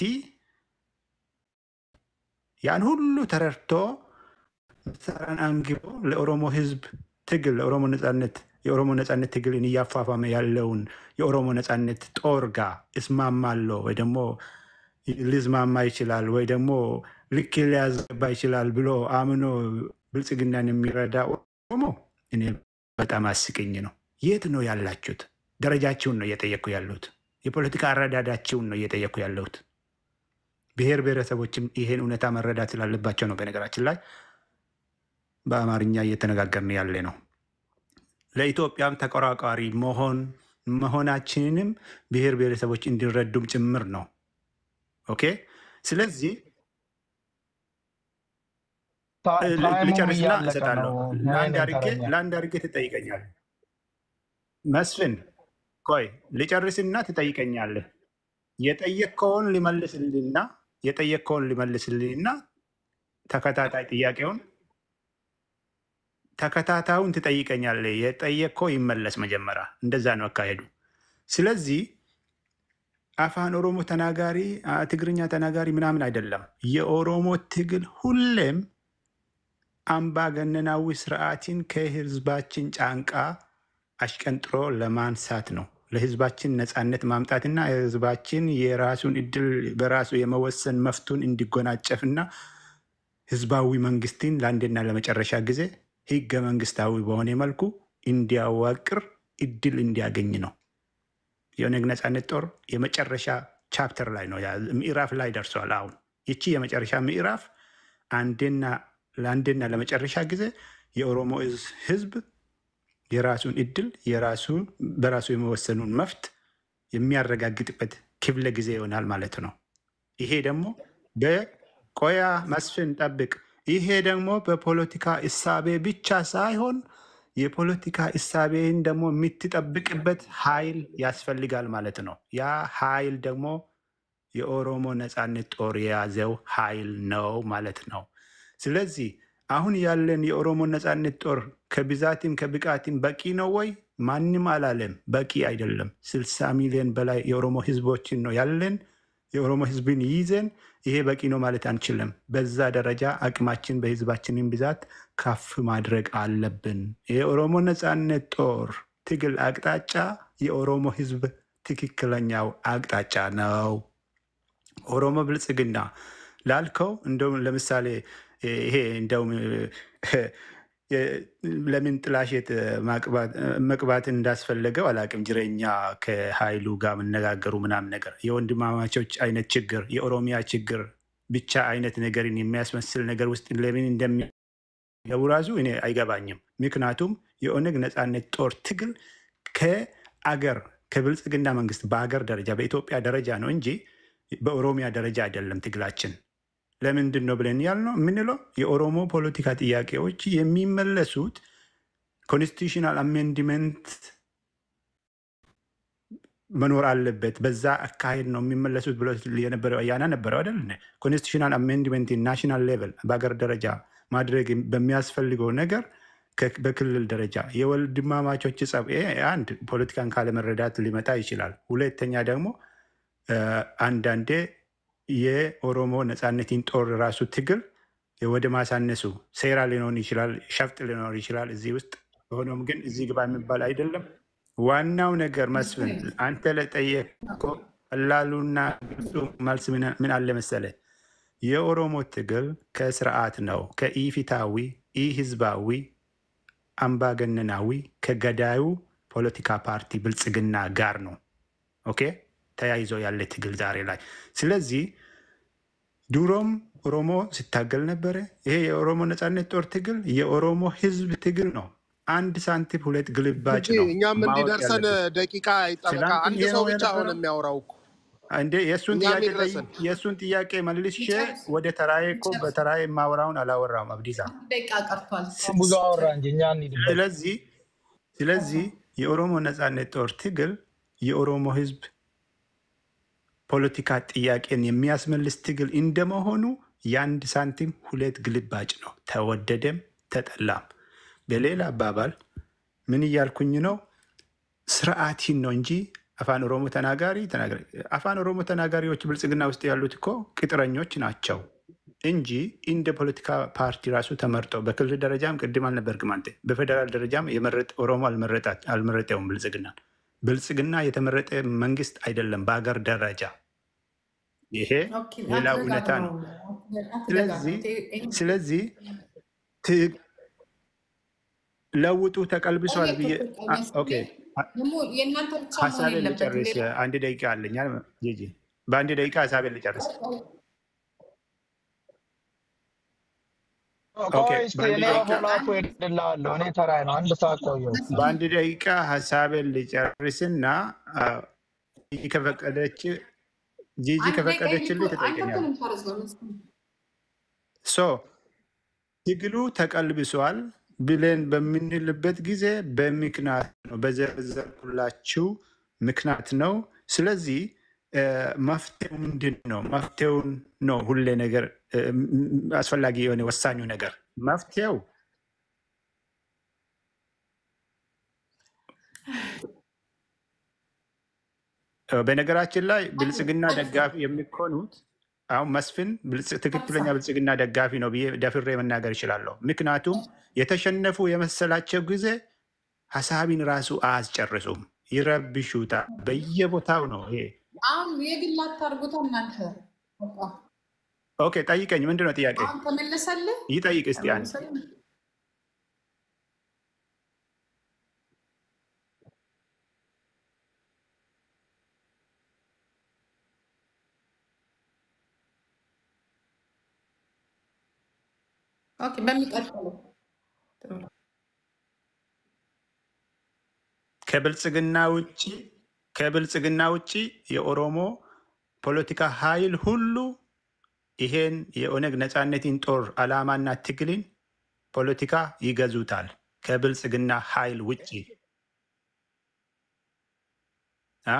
ያን ሁሉ ተረድቶ መሳሪያን አንግቦ ለኦሮሞ ሕዝብ ትግል ለኦሮሞ ነጻነት የኦሮሞ ነጻነት ትግልን እያፋፋመ ያለውን የኦሮሞ ነጻነት ጦር ጋር እስማማለሁ ወይ ደግሞ ሊዝማማ ይችላል ወይ ደግሞ ልክ ሊያስገባ ይችላል ብሎ አምኖ ብልጽግናን የሚረዳ ኦሮሞ እኔ በጣም አስቀኝ ነው። የት ነው ያላችሁት? ደረጃችሁን ነው እየጠየኩ ያለሁት። የፖለቲካ አረዳዳችሁን ነው እየጠየኩ ያለሁት። ብሔር ብሔረሰቦችም ይሄን እውነታ መረዳት ስላለባቸው ነው። በነገራችን ላይ በአማርኛ እየተነጋገርን ያለ ነው። ለኢትዮጵያም ተቆራቋሪ መሆን መሆናችንንም ብሔር ብሔረሰቦች እንዲረዱም ጭምር ነው። ኦኬ። ስለዚህ ታይሙም ልጨርስና እያለቀ እሰጣለሁ። ነው። ለአንድ ወይኔ አድርጌ ተረኛ ለአንድ አድርጌ ትጠይቀኛለህ። መስፍን ቆይ ልጨርስና ትጠይቀኛለህ። የጠየቅከውን ሊመልስልህና የጠየቅከውን ሊመልስልህና ተከታታይ ጥያቄውን ተከታታዩን ትጠይቀኛለህ። የጠየቅከው ይመለስ መጀመሪያ። እንደዛ ነው አካሄዱ። ስለዚህ አፋን ኦሮሞ ተናጋሪ አ፣ ትግርኛ ተናጋሪ ምናምን አይደለም። የኦሮሞ ትግል ሁሌም አምባገነናዊ ስርዓትን ከህዝባችን ጫንቃ አሽቀንጥሮ ለማንሳት ነው። ለህዝባችን ነፃነት ማምጣትና ህዝባችን የራሱን እድል በራሱ የመወሰን መፍቱን እንዲጎናጨፍና ህዝባዊ መንግስትን ለአንድና ለመጨረሻ ጊዜ ህገ መንግስታዊ በሆነ መልኩ እንዲያዋቅር እድል እንዲያገኝ ነው። የኦነግ ነፃነት ጦር የመጨረሻ ቻፕተር ላይ ነው፣ ያ- ምዕራፍ ላይ ደርሷል። አሁን ይቺ የመጨረሻ ምዕራፍ አንድና ለአንድና ለመጨረሻ ጊዜ የኦሮሞ ህዝ- ህዝብ የራሱን እድል የራሱ በራሱ የመወሰኑን መፍት የሚያረጋግጥበት ክፍለ ጊዜ ይሆናል ማለት ነው። ይሄ ደግሞ በቆያ መስፍን ጠብቅ። ይሄ ደግሞ በፖለቲካ እሳቤ ብቻ ሳይሆን የፖለቲካ እሳቤን ደግሞ የምትጠብቅበት ኃይል ያስፈልጋል ማለት ነው። ያ ኃይል ደግሞ የኦሮሞ ነፃነት ጦር የያዘው ኃይል ነው ማለት ነው። ስለዚህ አሁን ያለን የኦሮሞ ነፃነት ጦር ከብዛትም ከብቃትም በቂ ነው ወይ? ማንም አላለም። በቂ አይደለም። ስልሳ ሚሊዮን በላይ የኦሮሞ ህዝቦችን ነው ያለን። የኦሮሞ ህዝብን ይይዘን ይሄ በቂ ነው ማለት አንችልም። በዛ ደረጃ አቅማችን በህዝባችንን ብዛት ከፍ ማድረግ አለብን። የኦሮሞ ነፃነት ጦር ትግል አቅጣጫ የኦሮሞ ህዝብ ትክክለኛው አቅጣጫ ነው። ኦሮሞ ብልጽግና ላልከው እንደውም ለምሳሌ ይሄ እንደውም ለምን ጥላሸት ማቅባት- መቅባት እንዳስፈለገው አላቅም። ጅረኛ ከሀይሉ ጋር መነጋገሩ ምናምን ነገር የወንድማማቾች አይነት ችግር የኦሮሚያ ችግር ብቻ አይነት ነገርን የሚያስመስል ነገር ውስጥ ለምን እንደሚገቡ ራሱ እኔ አይገባኝም። ምክንያቱም የኦነግ ነፃነት ጦር ትግል ከአገር ከብልጽግና መንግስት በአገር ደረጃ በኢትዮጵያ ደረጃ ነው እንጂ በኦሮሚያ ደረጃ አይደለም ትግላችን። ለምንድን ነው ብለን ያልነው የምንለው የኦሮሞ ፖለቲካ ጥያቄዎች የሚመለሱት ኮንስቲቱሽናል አሜንድመንት መኖር አለበት። በዛ አካሄድ ነው የሚመለሱት ብሎ የነበረው አያና ነበረው አይደል? ኮንስቲቱሽናል አሜንድመንት ናሽናል ሌቨል በሀገር ደረጃ ማድረግ በሚያስፈልገው ነገር ከ- በክልል ደረጃ የወንድማማቾች ጸብ ይሄ አንድ ፖለቲካን ካለመረዳት ሊመጣ ይችላል። ሁለተኛ ደግሞ እ፣ አንዳንዴ የኦሮሞ ነፃነትን ጦር ራሱ ትግል ወደ ማሳነሱ ሴራ ሊኖር ይችላል፣ ሸፍጥ ሊኖር ይችላል እዚህ ውስጥ። ሆኖም ግን እዚህ ግባ የሚባል አይደለም። ዋናው ነገር መስፍን አንተ ለጠየቀው ቀላሉና ግልጹ መልስ ምን ምን አለ መሰለ? የኦሮሞ ትግል ከስርዓት ነው ከኢፊታዊ ኢህዝባዊ አምባገነናዊ ከገዳዩ ፖለቲካ ፓርቲ ብልጽግና ጋር ነው። ኦኬ ተያይዞ ያለ ትግል ዛሬ ላይ። ስለዚህ ድሮም ኦሮሞ ሲታገል ነበረ። ይሄ የኦሮሞ ነጻነት ጦር ትግል የኦሮሞ ህዝብ ትግል ነው። አንድ ሳንቲም ሁለት ግልባጭ እንጂ ነው እኛም ማወቅ እንዲደርሰን ያለብን። ደቂቃ ይጠበቃ። ትናንት አንድ ይሄ ሰው ነው ብቻ ሆነ የነበረው። የሚያወራው እኮ እንዴ የእሱን እኛም ጥያቄ ይድረሰን። ጠይ- የእሱን ጥያቄ መልሼ ይጨርስ ወደ ተራዬ እኮ ይጨርስ። በተራዬ የማወራውን አላወራም አብዲሳ። አንድ ደቂቃ ቀርቷል። ብዙ አወራ እንጂ እኛ እንሂድበት። ስለዚህ ስለዚህ የኦሮሞ ነጻነት ጦር ትግል የኦሮሞ ህዝብ ፖለቲካ ጥያቄን የሚያስመልስ ትግል እንደመሆኑ የአንድ ሳንቲም ሁለት ግልባጭ ነው፣ ተወደደም ተጠላም። በሌላ አባባል ምን እያልኩኝ ነው? ስርዓቲን ነው እንጂ አፋን ኦሮሞ ተናጋሪ ተናጋሪ አፋን ኦሮሞ ተናጋሪዎች ብልጽግና ውስጥ ያሉት እኮ ቅጥረኞች ናቸው እንጂ እንደ ፖለቲካ ፓርቲ ራሱ ተመርጠው በክልል ደረጃም ቅድም አልነበርክም አንተ፣ በፌዴራል ደረጃም የመረጥ ኦሮሞ አልመረጣት- አልመረጠውም ብልጽግና። ብልጽግና የተመረጠ መንግስት አይደለም በሀገር ደረጃ። ይሄ ኦኬ፣ ሌላ እውነታ አትደጋግመው፣ ነው። አትደጋግመው። ስለዚህ ይሄ- ስለዚህ ት- ለውጡ ተቀልብሷል ጠየቅ ብዬ እኮ አ- ቀነስ ኦኬ ብዬ ደግሞ የእናንተ ብቻ መሆን ሀሳቤን የለበትም። ልጨርስ። ሌላ አንድ ደቂቃ አለኝ። ጂጂ በአንድ ደቂቃ ሀሳቤን ልጨርስ። ኦኬ ቆይ እስኪ በአንድ እኔ ደቂቃ ሆላኮ ሄድላለሁ። እኔ ተራይ ነው። አንድ ሰዓት ቆየሁ። በአንድ ደቂቃ ሀሳቤን ልጨርስና አ፣ ጂጂ ከፈቀደች ጂጂ አንድ ደቂቃ ከፈቀደችልኝ አንተ እኮ ትጠይቀኛለህ። ነው የምታረዝመው። ሶ ትግሉ ተቀልብሷል ብለን በምንልበት ጊዜ በምክንያት ነው፣ በዘረዘርኩላችሁ ምክንያት ነው። ስለዚህ እ፣ መፍትሄው ምንድን ነው? መፍትሄውን ነው ሁሌ ነገር እ፣ ም- ም- አስፈላጊ የሆነ ወሳኙ ነገር መፍትሄው እ፣ በነገራችን ላይ ብልጽግና ደጋፊ የሚኮኑት አሁን መስፍን ብልጽ- ትክክለኛ ብልጽግና ደጋፊ ነው ብዬ ደፍሬ መናገር ይችላለሁ። ምክንያቱም የተሸነፉ የመሰላቸው ጊዜ ሀሳቢን ራሱ አያስጨርሱም፣ ይረብሹታል። በየቦታው ነው ይሄ። አሁን የግል አታርጉት እናንተ። በቃ ኦኬ ጠይቀኝ፣ ምንድን ነው ጥያቄ? አሁን ተመለሰልህ? ይጠይቅ እስቲ አንድ ተመለሰልህ? ኦኬ፣ በሚቀጥለው ከብልጽግና ውጭ ከብልጽግና ውጭ የኦሮሞ ፖለቲካ ኃይል ሁሉ ይሄን የኦነግ ነፃነትን ጦር ዓላማና ትግልን ፖለቲካ ይገዙታል። ከብልጽግና ኃይል ውጭ አ?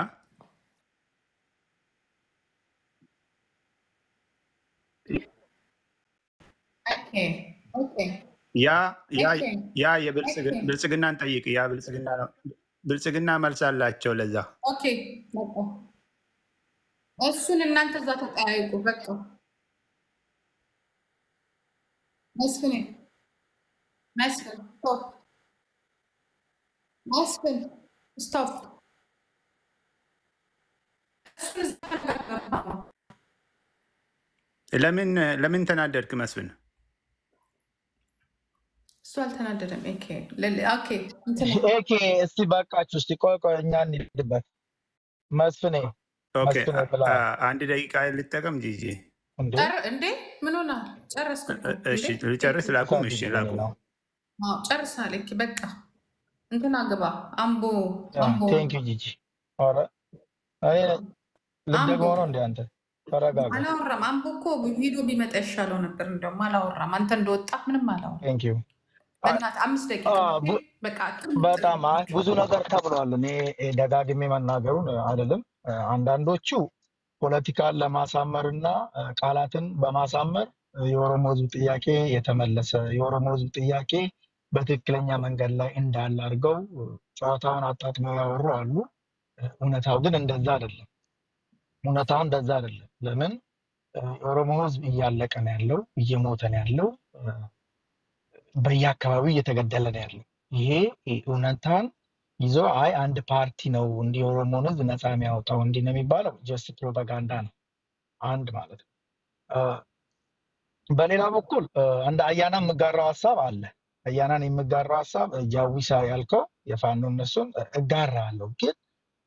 ኦኬ ኦኬ ያ ያ ኦኬ ያ የብልጽግ- ኦኬ ብልጽግናን ጠይቅ። ያ ብልጽግና ነው። ብልጽግና መልስ አላቸው ለዛ። ኦኬ በቃ እሱን እናንተ እዛ ተጠያይቁ። በቃ መስፍን መስፍን ስቶፕ መስፍን ስቶፕ እሱን እዛ ተነጋገሩ። ለምን ለምን ተናደድክ መስፍን? እሱ አልተናደደም። ኦኬ ለ- ኦኬ እንትን ኤኬ እስቲ በቃችሁ። እስቲ ቆይ ቆይ እኛ እንሂድበት። መስፍኔ ኦኬ መስፍኔ አ- ብላ አ- አንድ ደቂቃ ልጠቀም ጂጂ። እንዴ ጨር እንዴ ምን ሆናል? ጨረስክ እኮ እ- እሺ እንዴ? ልጨርስ ላቁም? እሺ ሳት ላቁም። ነው። አዎ ጨርሳል። ኦኬ በቃ እንትና ግባ አምቦ አምቦ ቴንክ ዩ ጂጂ። ኧረ እኔ ልትደግመው አምቦ ነው እንዴ አንተ? ተረጋጋ። አላወራም። አምቦ እኮ ቪዲዮ ቢመጣ ይሻለው ነበር። እንደውም አላወራም። አንተ እንደወጣ ምንም አላወራም። ቴንክ ዩ። በእናትህ አምስት ደቂቃ አ፣ ኦኬ? ቡ- በቃ በጣም አይ ብዙ ነገር ተብሏል። እኔ ደጋግሜ መናገሩን አይደለም። አንዳንዶቹ ፖለቲካን ለማሳመር እና ቃላትን በማሳመር የኦሮሞ ሕዝብ ጥያቄ የተመለሰ የኦሮሞ ሕዝብ ጥያቄ በትክክለኛ መንገድ ላይ እንዳለ አድርገው ጨዋታውን አጣጥመው ያወሩ አሉ። እውነታው ግን እንደዛ አይደለም። እውነታው እንደዛ አይደለም። ለምን የኦሮሞ ሕዝብ እያለቀ ነው ያለው፣ እየሞተ ነው ያለው፣ በየአካባቢው እየተገደለ ነው ያለው። ይሄ እውነታን ይዞ አይ አንድ ፓርቲ ነው እንዲህ የኦሮሞን ህዝብ ነፃ የሚያወጣው እንዲህ ነው የሚባለው ጀስት ፕሮፓጋንዳ ነው። አንድ ማለት ነው። አ፣ በሌላ በኩል አ፣ እንደ አያና የምጋራው ሀሳብ አለ። አያናን የምጋራው ሀሳብ ጃዊሳ ያልከው የፋኖ እነሱን እጋራለሁ፣ ግን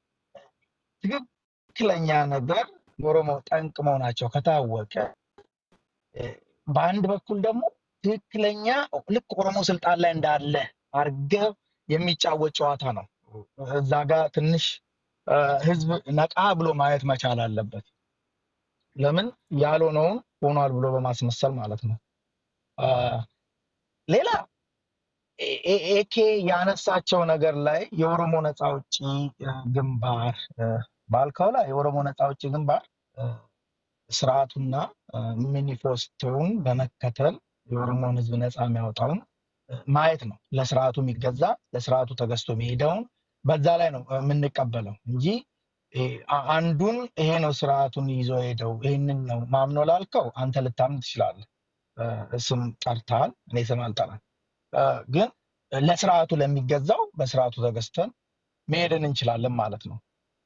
ትክክለኛ ነገር የኦሮሞ ጠንቅ መሆናቸው ከታወቀ እ፣ በአንድ በኩል ደግሞ ትክክለኛ ልክ ኦሮሞ ስልጣን ላይ እንዳለ አርገው የሚጫወት ጨዋታ ነው። እዛ ጋር ትንሽ አ፣ ህዝብ ነቃ ብሎ ማየት መቻል አለበት። ለምን ያልሆነውን ሆኗል ብሎ በማስመሰል ማለት ነው። አ፣ ሌላ ኤ- ኤ- ኤኬ ያነሳቸው ነገር ላይ የኦሮሞ ነፃ አውጪ አ፣ ግንባር አ፣ ባልከው ላይ የኦሮሞ ነፃ አውጪ ግንባር አ፣ ስርዓቱና አ፣ ሚኒፌስቶውን በመከተል የኦሮሞን ህዝብ ነፃ የሚያወጣውን አ፣ ማየት ነው። ለስርዓቱ የሚገዛ ለስርዓቱ ተገዝቶ የሚሄደውን በዛ ላይ ነው አ፣ የምንቀበለው እንጂ እ፣ አ- አንዱን ይሄ ነው ስርዓቱን ይዞ ሄደው ይህንን ነው ማምኖ ላልከው አንተ ልታምን ትችላለህ። አ፣ ስም ጠርተሃል፣ እኔ ስም አልጠራም። አ፣ ግን ለስርዓቱ ለሚገዛው በስርዓቱ ተገዝተን መሄድን እንችላለን ማለት ነው።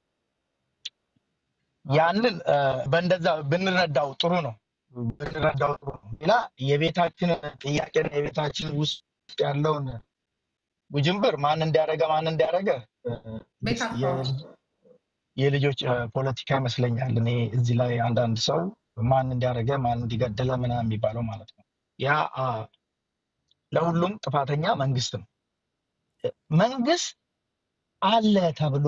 ያንን አ፣ በእንደዛ ብንረዳው ጥሩ ነው ብንረዳው ጥሩ ነው። ሌላ የቤታችን ጥያቄና የቤታችን ውስጥ ያለውን ውጅንብር ማን እንዲያደረገ ማን እንዲያደረገ አ፣ ቤት አካውንት የልጅ- የልጆች አ፣ ፖለቲካ ይመስለኛል። እኔ እዚህ ላይ አንዳንድ ሰው ማን እንዲያደረገ ማን እንዲገደለ ምናምን የሚባለው ማለት ነው። ያ አ፣ ለሁሉም ጥፋተኛ መንግስት ነው። መንግስት አለ ተብሎ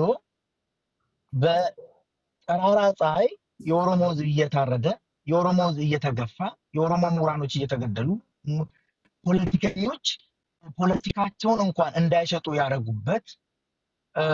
በጠራራ ፀሐይ የኦሮሞ ህዝብ እየታረደ የኦሮሞ ህዝብ እየተገፋ የኦሮሞ ምሁራኖች እየተገደሉ ሙ- ፖለቲከኞች ፖለቲካቸውን እንኳን እንዳይሸጡ ያደረጉበት አ፣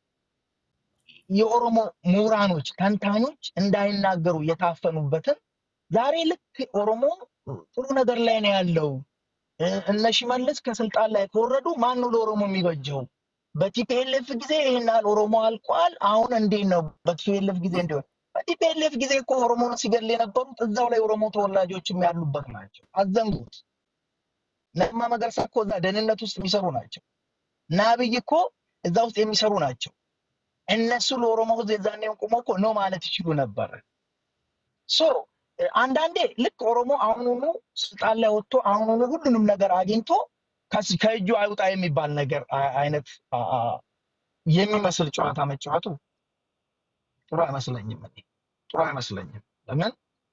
የኦሮሞ ምሁራኖች ተንታኞች እንዳይናገሩ የታፈኑበትን ዛሬ ልክ ኦሮሞ ጥሩ ነገር ላይ ነው ያለው እ፣ እነ ሽመልስ ከስልጣን ላይ ከወረዱ ማን ነው ለኦሮሞ የሚበጀው? በቲፒኤልኤፍ ጊዜ ይህን ያህል ኦሮሞ አልቋል። አሁን እንዴት ነው በቲፒኤልኤፍ ጊዜ እንዲሆን? በቲፒኤልኤፍ ጊዜ እኮ ኦሮሞን ሲገድል የነበሩት እዛው ላይ ኦሮሞ ተወላጆችም ያሉበት ናቸው። አዘንጉት። ለማ መገርሳ እኮ እዛ ደህንነት ውስጥ የሚሰሩ ናቸው። እና አብይ እኮ እዛ ውስጥ የሚሰሩ ናቸው። እነሱ ለኦሮሞ ህዝብ የዛኔውን ቁመው እኮ ነው ማለት ይችሉ ነበር። ሶ እ፣ አንዳንዴ ልክ ኦሮሞ አሁኑኑ ስልጣን ላይ ወጥቶ አሁኑኑ ሁሉንም ነገር አግኝቶ ከስ- ከእጁ አይውጣ የሚባል ነገር አ- አይነት አ- አ- የሚመስል ጨዋታ መጫወቱ ጥሩ አይመስለኝም። እኔ ጥሩ አይመስለኝም። ለምን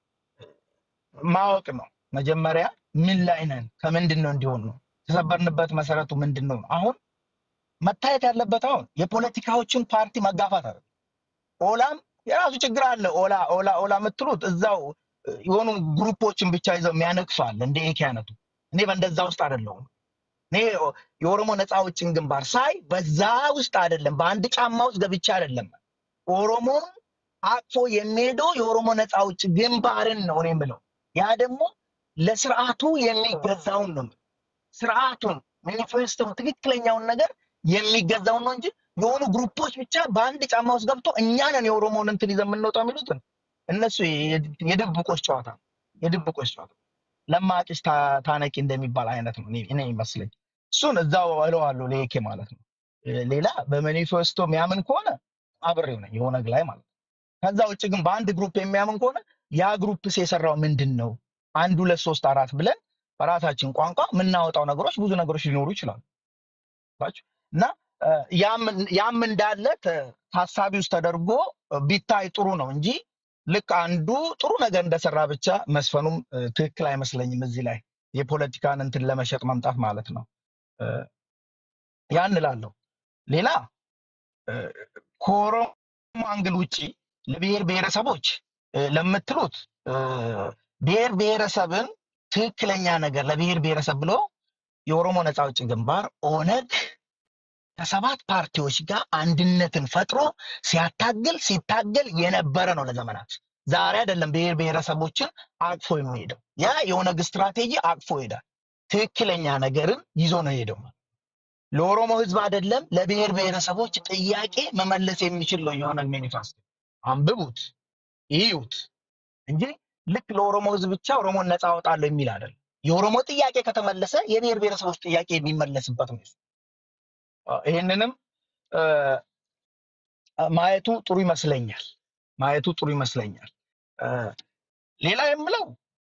ማወቅ ነው መጀመሪያ ምን ላይ ነን፣ ከምንድን ነው እንዲሆን ነው የተሰበርንበት መሰረቱ ምንድን ነው? አሁን መታየት ያለበት አሁን የፖለቲካዎችን ፓርቲ መጋፋት አለ። ኦላም የራሱ ችግር አለ። ኦላ ኦላ ኦላ የምትሉት እዛው እ፣ የሆኑ ግሩፖችን ብቻ ይዘው የሚያነግሱ አለ እንደ ኤኬ አይነቱ። እኔ በእንደዛ ውስጥ አይደለሁም። እኔ የኦሮሞ ነፃ አውጪን ግንባር ሳይ በዛ ውስጥ አይደለም፣ በአንድ ጫማ ውስጥ ገብቼ አይደለም። ኦሮሞን አቅፎ የሚሄደው የኦሮሞ ነፃ አውጪ ግንባርን ነው እኔ የምለው። ያ ደግሞ ለስርዓቱ የሚገዛውን ነው የምለው። ስርዓቱን ማኒፌስቶን ትክክለኛውን ነገር የሚገዛውን ነው እንጂ የሆኑ ግሩፖች ብቻ በአንድ ጫማ ውስጥ ገብቶ እኛንን የኦሮሞን እንትን ይዘን የምንወጣው የሚሉትን እነሱ የድ- የድብቆች ጨዋታ ነው። የድብቆች ጨዋታ ለማጭስ ታ- ታነቂ እንደሚባል አይነት ነው እኔ እኔ ይመስለኝ። እሱን እዛው እለዋለሁ ለኤኬ ማለት ነው። እ፣ ሌላ በማኒፌስቶ የሚያምን ከሆነ አብሬው ነኝ የኦነግ ላይ ማለት ነው። ከዛ ውጭ ግን በአንድ ግሩፕ የሚያምን ከሆነ ያ ግሩፕስ የሰራው ምንድን ነው? አንድ ሁለት ሶስት አራት ብለን በራሳችን ቋንቋ የምናወጣው ነገሮች ብዙ ነገሮች ሊኖሩ ይችላሉ። ገባችሁ? እና እ፣ ያም ያም እንዳለ ተ- ታሳቢ ውስጥ ተደርጎ እ፣ ቢታይ ጥሩ ነው እንጂ ልክ አንዱ ጥሩ ነገር እንደሰራ ብቻ መስፈኑም እ፣ ትክክል አይመስለኝም። እዚህ ላይ የፖለቲካን እንትን ለመሸጥ መምጣት ማለት ነው። እ፣ ያን እላለሁ። ሌላ እ፣ ከኦሮሞ አንግል ውጭ ለብሔር ብሔረሰቦች እ፣ ለምትሉት እ፣ ብሔር ብሔረሰብን ትክክለኛ ነገር ለብሔር ብሔረሰብ ብሎ የኦሮሞ ነፃ አውጪ ግንባር ኦነግ ከሰባት ፓርቲዎች ጋር አንድነትን ፈጥሮ ሲያታግል ሲታገል የነበረ ነው ለዘመናት። ዛሬ አይደለም ብሔር ብሔረሰቦችን አቅፎ የሚሄደው ያ የኦነግ ስትራቴጂ አቅፎ ይሄዳል። ትክክለኛ ነገርን ይዞ ነው የሄደው። ለኦሮሞ ህዝብ አይደለም ለብሔር ብሔረሰቦች ጥያቄ መመለስ የሚችል ነው የኦነግ ማኒፌስቶ። አንብቡት፣ ይዩት እንጂ ልክ ለኦሮሞ ህዝብ ብቻ ኦሮሞን ነፃ አወጣለሁ የሚል አይደለም። የኦሮሞ ጥያቄ ከተመለሰ የብሔር ብሔረሰቦች ጥያቄ የሚመለስበት ነው። እሱ። ይህንንም እ፣ ማየቱ ጥሩ ይመስለኛል። ማየቱ ጥሩ ይመስለኛል። እ፣ ሌላ የምለው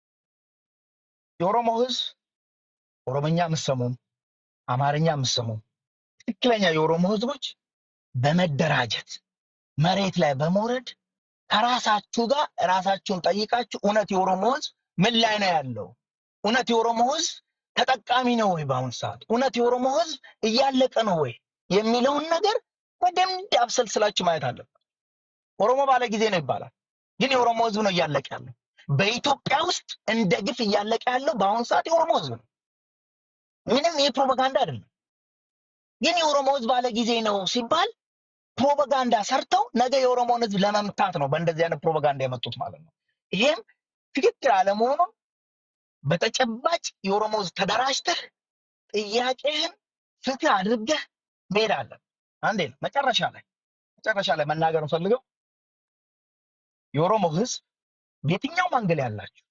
የኦሮሞ ህዝብ ኦሮምኛ የምትሰሙም አማርኛ የምትሰሙም ትክክለኛ የኦሮሞ ህዝቦች በመደራጀት መሬት ላይ በመውረድ ከራሳችሁ ጋር ራሳችሁን ጠይቃችሁ እውነት የኦሮሞ ህዝብ ምን ላይ ነው ያለው? እውነት የኦሮሞ ህዝብ ተጠቃሚ ነው ወይ? በአሁኑ ሰዓት እውነት የኦሮሞ ህዝብ እያለቀ ነው ወይ የሚለውን ነገር በደንብ አብሰልስላችሁ ማየት አለበት። ኦሮሞ ባለ ጊዜ ነው ይባላል፣ ግን የኦሮሞ ህዝብ ነው እያለቀ ያለው። በኢትዮጵያ ውስጥ እንደ ግፍ እያለቀ ያለው በአሁኑ ሰዓት የኦሮሞ ህዝብ ነው። ምንም ይህ ፕሮፓጋንዳ አይደለም። ግን የኦሮሞ ህዝብ ባለ ጊዜ ነው ሲባል ፕሮፓጋንዳ ሰርተው ነገ የኦሮሞን ህዝብ ለመምታት ነው በእንደዚህ አይነት ፕሮፓጋንዳ የመጡት ማለት ነው። ይሄም ትክክል አለመሆኑን በተጨባጭ የኦሮሞ ህዝብ ተደራጅተህ ጥያቄህን ፍትህ አድርገህ መሄድ አለን። አንዴ ነው መጨረሻ ላይ መጨረሻ ላይ መናገር እንፈልገው የኦሮሞ ህዝብ በየትኛውም አንግል ያላችሁ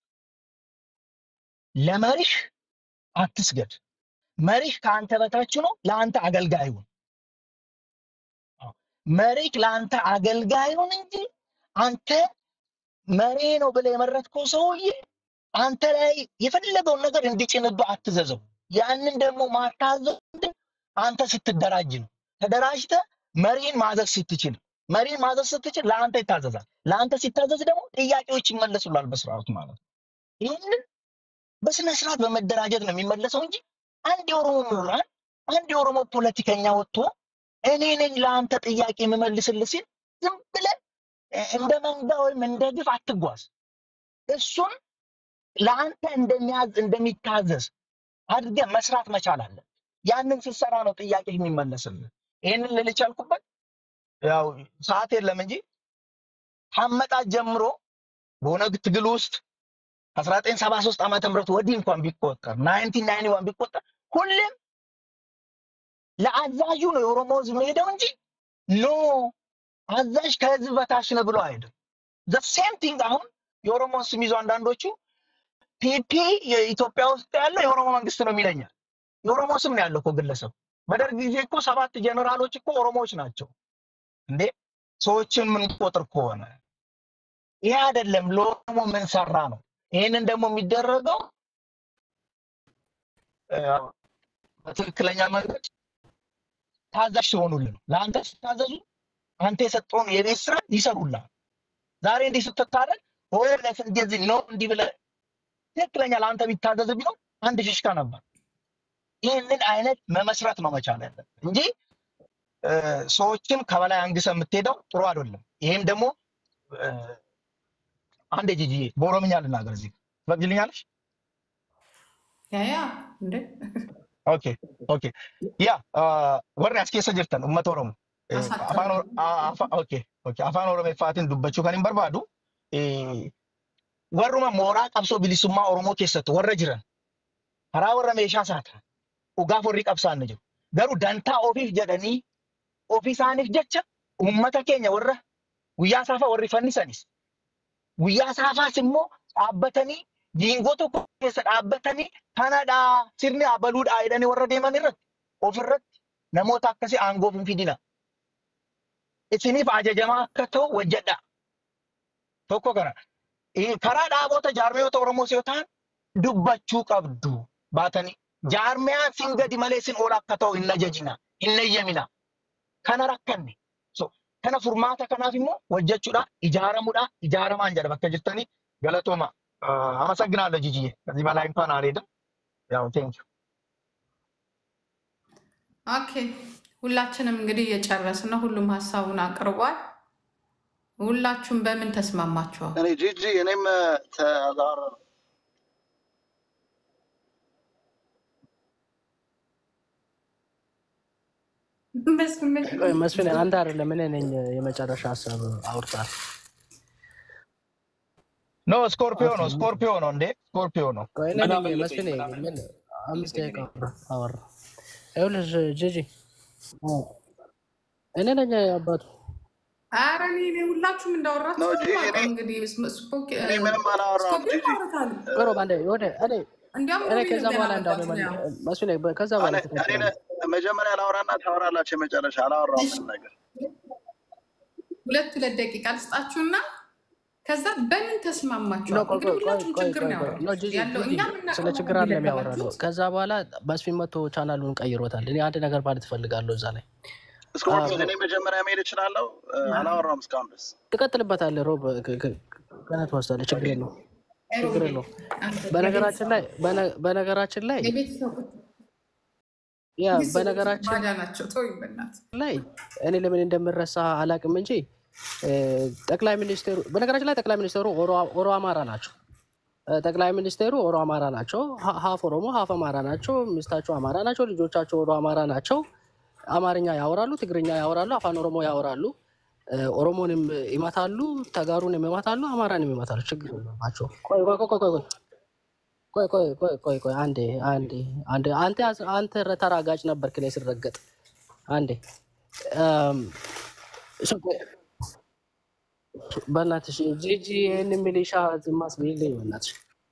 ለመሪህ አትስገድ። መሪህ ከአንተ በታች ነው፣ ለአንተ አገልጋይ ሁን። አዎ፣ መሪህ ለአንተ አገልጋይ ሁን እንጂ አንተ መሪ ነው ብለህ የመረጥከው ሰውዬ አንተ ላይ የፈለገውን ነገር እንዲጭንብህ አትዘዘው። ያንን ደግሞ ማታዘው ምንድን አንተ ስትደራጅ ነው። ተደራጅተህ መሪን ማዘዝ ስትችል መሪን ማዘዝ ስትችል ለአንተ ይታዘዛል። ለአንተ ሲታዘዝ ደግሞ ጥያቄዎች ይመለሱላል በስርዓቱ ማለት ነው። ይህንን በስነ ስርዓት በመደራጀት ነው የሚመለሰው እንጂ አንድ የኦሮሞ ምሁራን አንድ የኦሮሞ ፖለቲከኛ ወጥቶ እኔ ነኝ ለአንተ ጥያቄ የምመልስልህ ሲል ዝም ብለህ እ፣ እንደ መንጋ ወይም እንደ ግፍ አትጓዝ። እሱን ለአንተ እንደሚያዝ እንደሚታዘዝ አድርገህ መስራት መቻል አለ። ያንን ስትሰራ ነው ጥያቄ የሚመለስልህ። ይህንን ልል ቻልኩበት ያው ሰዓት የለም እንጂ ከአመጣጥ ጀምሮ በኦነግ ትግል ውስጥ ከ1973 ዓመተ ምህረት ወዲህ እንኳን ቢቆጠር 1991 ቢቆጠር ሁሌም ለአዛዡ ነው የኦሮሞ ህዝብ መሄደው እንጂ ኖ አዛዥ ከህዝብ በታች ነው ብሎ አይሄድም። ዘ ሴም ቲንግ አሁን የኦሮሞ ስም ይዞ አንዳንዶቹ ፒፒ የኢትዮጵያ ውስጥ ያለው የኦሮሞ መንግስት ነው የሚለኛል። የኦሮሞ ስም ነው ያለው እኮ ግለሰብ። በደርግ ጊዜ እኮ ሰባት ጀነራሎች እኮ ኦሮሞዎች ናቸው እንዴ! ሰዎችን ምንቆጥር ከሆነ ይሄ አይደለም ለኦሮሞ ምን ሰራ ነው። ይህንን ደግሞ የሚደረገው እ፣ በትክክለኛ መንገድ ታዛዥ ሲሆኑልን ነው። ለአንተ ሲታዘዙ አንተ የሰጠውን የቤት ስራ ይሰሩልሃል። ዛሬ እንዲህ ስትታረቅ ሆለፍ እንደዚህ ነው እንዲህ ብለህ ትክክለኛ ለአንተ ቢታዘዝ ቢሆን አንድ ፊሽካ ነበር። ይህንን አይነት መመስረት ነው መቻል ያለብን እንጂ እ፣ ሰዎችን ከበላይ አንግሰ የምትሄደው ጥሩ አይደለም። ይሄም ደግሞ እ፣ አንድ ጂጂዬ በኦሮምኛ ልናገር እዚህ ትፈቅጂልኛለሽ? ያ ያ እንዴ ኦኬ ኦኬ ያ ወሪ as keessa jirtan uummata oromoo Eh, አሳጥረው afaan Or- a- afa- okay okay afaan oromeeffaatiin dubbachuu kan hin barbaadu eh, warruma mooraa qabsoo bilisummaa oromoo keessatti warra jiran karaa warra meeshaa saatan dhugaaf warri qabsaanne jiru garuu dantaa ofiif jedhanii ofii isaaniif jecha uummata keenya warra guyyaa saafaa warri fannisanis guyyaa saafaas immoo dhaabbatanii diingoo tokko keessa dhaabbatanii kanadhaa sirni abaluudhaa jedhanii warra deeman irratti ofirratti namoota akkasii aangoof hin fidina. Isiniif ajajamaa akka ta'u hojjedha. Tokko kana. Eh, Karaa dhaabota jaarmiyoota Oromoos yoo ta'an dubbachuu qabdu baatanii. Jaarmiyaan sin gadi malee sin ol akka ta'u hin ajajina. Hin eeyyamina. Kana rakkanne. So, kana furmaata kanaaf immoo hojjechuudha, ijaaramuudha, ijaaramaan jedha bakka jirtanii galatooma. Uh, አመሰግናለሁ ጂጂዬ። ከዚህ በላይ እንኳን አልሄድም። ያው ቴንክ ኦኬ ሁላችንም እንግዲህ እየጨረስን ነው። ሁሉም ሀሳቡን አቅርቧል። ሁላችሁም በምን ተስማማችኋል? እኔ ጂጂ እኔም ተዛረ በስመ አብ። ቆይ መስፍን አንተ አይደለም እኔ ነኝ የመጨረሻ ሀሳብ አውርታል። ኖ ስኮርፒዮ ነው ስኮርፒዮ ነው እንዴ ስኮርፒዮ ነው። ቆይ እኔ ምን ነኝ አመለጠኝ? መስፍን ምን አመለጠኝ? ምን አምስት ደቂቃ አወራ አወራ። ይኸውልሽ ጂጂ እኔ ነኝ አባቱ ኧረ እኔ እኔ ሁላችሁም እንዳወራችሁ ነው ነው ጂጂ። የማውቀው። እኔ እንግዲህ ስም- ስፖክ- እኔ ምንም አላወራሁም ስኮፒ ጂጂ። ማውራታል። ቆሮ ባንዴ ወደ እኔ እንዲያውም እኔ ሮቢ ከዛ ገና በኋላ እንዳውም መግባት ነው ያው መስፍን ከዛ በኋላ እኔ እኔ ትቀጥላለህ። መጀመሪያ ላውራና ታወራላችሁ። የመጨረሻ አላወራሁም ምንም ነገር። ሁለት ሁለት ደቂቃ ልስጣችሁና ከዛ በምን ኖ ተስማማችኋል? ቆይ እንግዲህ ቆይ ቆይ ሁለቱም ቆይ ችግር ቆይ ነው ቆይ ኖ ያወራችሁት ጂጂ ያለው ጂጂ እኛ ስለ የምናውቀው ችግር ነው አለ የሚያወራ ነው። ያላችሁት። ከዛ በኋላ መስፍን መቶ ቻናሉን ቀይሮታል። እኔ አንድ ነገር ማለት እፈልጋለሁ እዛ ላይ እስካሁን እኔ መጀመሪያ መሄድ እችላለሁ። እ፣ አላወራሁም እስካሁን ድረስ። ትቀጥልበታለህ። ሮብ ከነት ወስዳለህ። ችግር የለውም ችግር ሮቤል የለውም። አንተ በነገራችን ላይ በነ- በነገራችን ላይ የቤተሰቦች ያ ቤተሰቦች በነገራችን ባዳ ናቸው። ተወኝ በእናትህ። ላይ እኔ ለምን እንደምረሳ አላቅም እንጂ እ፣ ጠቅላይ ሚኒስቴሩ በነገራችን ላይ ጠቅላይ ሚኒስቴሩ ኦሮ- ኦሮ አማራ ናቸው። እ፣ ጠቅላይ ሚኒስቴሩ ኦሮ አማራ ናቸው። ሀ- ሀፍ ኦሮሞ ሀፍ አማራ ናቸው። ሚስታቸው አማራ ናቸው። ልጆቻቸው ኦሮ አማራ ናቸው። አማርኛ ያወራሉ፣ ትግርኛ ያወራሉ፣ አፋን ኦሮሞ ያወራሉ። እ፣ ኦሮሞንም ይመታሉ፣ ተጋሩንም ይመታሉ፣ አማራንም ይመታሉ። ችግር የለባቸው። ቆይ ቆይ ቆይ ቆይ ቆይ ቆይ ቆይ ቆይ ቆይ ቆይ አንዴ አንዴ አንዴ አንተ አንተ ተራጋጭ ነበርክ ላይ ስረገጥ አንዴ እም፣ እሱ- በእናትሽ ጂጂ ይህን ሚሊሻ ማስብልኝ በእናትሽ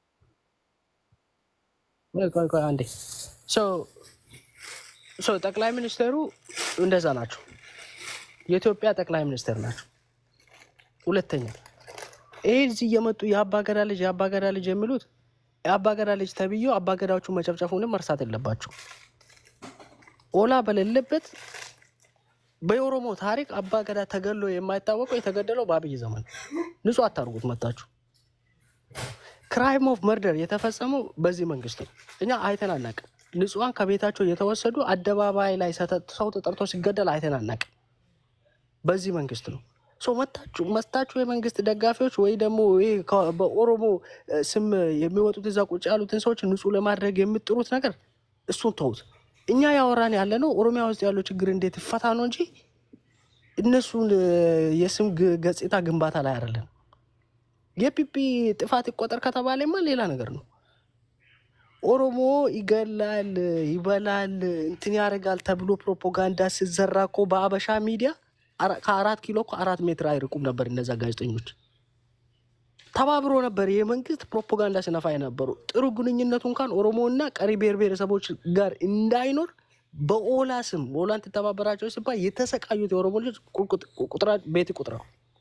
ቆይ ቆይ ቆይ አንዴ ሶ ሶ ጠቅላይ ሚኒስትሩ እንደዛ ናቸው የኢትዮጵያ ጠቅላይ ሚኒስትር ናቸው ሁለተኛ ይህ እዚህ እየመጡ የአባገዳ ልጅ የአባገዳ ልጅ የሚሉት የአባገዳ ልጅ ተብዬው አባገዳዎቹ መጨፍጨፉንም መርሳት የለባቸው ኦላ በሌለበት በኦሮሞ ታሪክ አባገዳ ተገሎ የማይታወቀው የተገደለው በአብይ ዘመን ነው። ንጹህ አታርጉት መታችሁ። ክራይም ኦፍ መርደር የተፈጸመው በዚህ መንግስት ነው። እኛ አይተን አናቅም። ንጹሐን ከቤታቸው የተወሰዱ አደባባይ ላይ ሰተ- ሰው ተጠርቶ ሲገደል አይተን አናቅም። በዚህ መንግስት ነው። ሶ መታችሁ መታችሁ የመንግስት ደጋፊዎች ወይ ደግሞ ይሄ ከ- በኦሮሞ እ፣ ስም የሚወጡት እዛ ቁጭ ያሉትን ሰዎች ንጹህ ለማድረግ የምጥሩት ነገር እሱን ተውት። እኛ ያወራን ያለ ነው ኦሮሚያ ውስጥ ያለው ችግር እንዴት ይፈታ ነው እንጂ እነሱን እ፣ የስም ግ- ገጽታ ግንባታ ላይ አይደለም። የፒፒ ጥፋት ይቆጠር ከተባለማ ሌላ ነገር ነው። ኦሮሞ ይገላል፣ ይበላል፣ እንትን ያደርጋል ተብሎ ፕሮፓጋንዳ ሲዘራ እኮ በአበሻ ሚዲያ አራ- ከአራት ኪሎ እኮ አራት ሜትር አይርቁም ነበር እነዛ ጋዜጠኞች። ተባብሮ ነበር የመንግስት ፕሮፓጋንዳ ሲነፋ የነበሩ ጥሩ ግንኙነቱ እንኳን ኦሮሞና ቀሪ ብሔር ብሔረሰቦች ጋር እንዳይኖር በኦላ ስም ኦላን ትተባበራቸው ሲባል የተሰቃዩት የኦሮሞ ልጆች ቁጥር- ቁጥራ ቤት ቁጥረው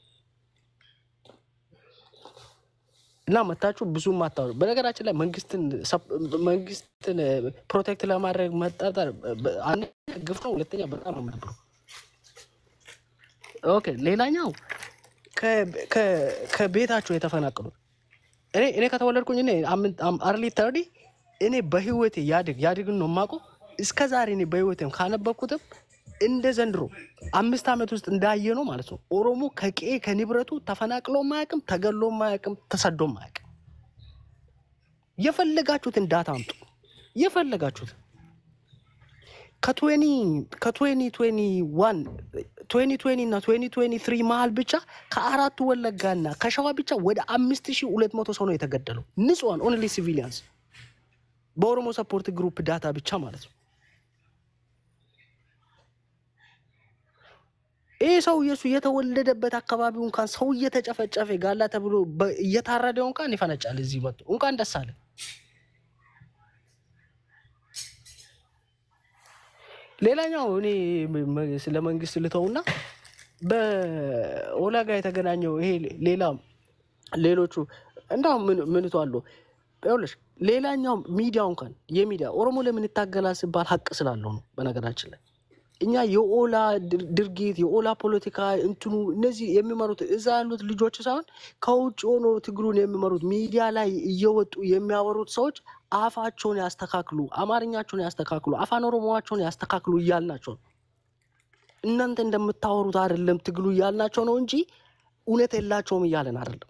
እና መታችሁ ብዙም አታወሩ። በነገራችን ላይ መንግስትን ሰፕ- መንግስትን ፕሮቴክት ለማድረግ መጠርጠር በ- አንደኛ ግፍ ነው፣ ሁለተኛ በጣም ነው የምደብረው። ኦኬ ሌላኛው ከ- ከ- ከቤታቸው የተፈናቀሉት እኔ እኔ ከተወለድኩኝ እኔ አርሊ ተርዲ እኔ በህይወቴ ያድግ ያድግን ነው የማውቀው። እስከ ዛሬ እኔ በህይወቴም ካነበብኩትም እንደ ዘንድሮ አምስት ዓመት ውስጥ እንዳየ ነው ማለት ነው። ኦሮሞ ከቄ ከንብረቱ ተፈናቅሎ ማያውቅም፣ ተገሎ ማያውቅም፣ ተሰዶ ማያውቅም። የፈለጋችሁትን ዳታ አምጡ፣ የፈለጋችሁትን ከትዌኒ ከትዌኒ ትዌኒ ዋን ትዌኒ ትዌኒ እና ትዌኒ ትዌኒ ትሪ መሀል ብቻ ከአራቱ ወለጋና ከሸዋ ብቻ ወደ አምስት ሺህ ሁለት መቶ ሰው ነው የተገደለው። ንጹሃን ኦንሊ ሲቪሊያንስ በኦሮሞ ሰፖርት ግሩፕ ዳታ ብቻ ማለት ነው። ይህ ሰው የሱ የተወለደበት አካባቢው እንኳን ሰው እየተጨፈጨፈ ጋላ ተብሎ በ- እየታረደው እንኳን ይፈነጫል። እዚህ መጡ እንኳን ደስ አለ። ሌላኛው እኔ መ- መ- ስለ መንግስት ልተውና በኦላ ጋር የተገናኘው ይሄ ሌላ ሌሎቹ እንዳውም ምን ምንቱ አሉ ይኸውልሽ፣ ሌላኛው ሚዲያው እንኳን የሚዲያ ኦሮሞ ለምን ይታገላል ሲባል ሀቅ ስላለው ነው። በነገራችን ላይ እኛ የኦላ ድር- ድርጊት የኦላ ፖለቲካ እንትኑ እነዚህ የሚመሩት እዛ ያሉት ልጆች ሳይሆን ከውጭ ሆኖ ትግሉን የሚመሩት ሚዲያ ላይ እየወጡ የሚያወሩት ሰዎች አፋቸውን ያስተካክሉ፣ አማርኛቸውን ያስተካክሉ፣ አፋን ኦሮሞዋቸውን ያስተካክሉ እያልናቸው ነው። እናንተ እንደምታወሩት አይደለም ትግሉ እያልናቸው ነው እንጂ እውነት የላቸውም እያለን አይደለም።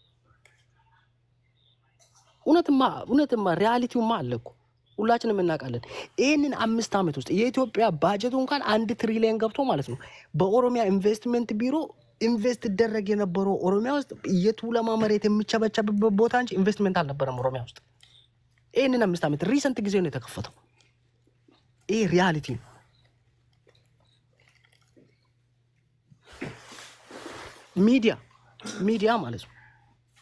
እውነትማ እውነትማ ሪያሊቲውማ አለ እኮ ሁላችንም እናውቃለን። ይህንን አምስት ዓመት ውስጥ የኢትዮጵያ ባጀቱ እንኳን አንድ ትሪሊየን ገብቶ ማለት ነው በኦሮሚያ ኢንቨስትመንት ቢሮ ኢንቨስት ይደረግ የነበረው ኦሮሚያ ውስጥ የቱለማ መሬት የሚቸበቸብበት ቦታ እንጂ ኢንቨስትመንት አልነበረም ኦሮሚያ ውስጥ። ይህንን አምስት ዓመት ሪሰንት ጊዜ ነው የተከፈተው። ይህ ሪያሊቲ ነው። ሚዲያ ሚዲያ ማለት ነው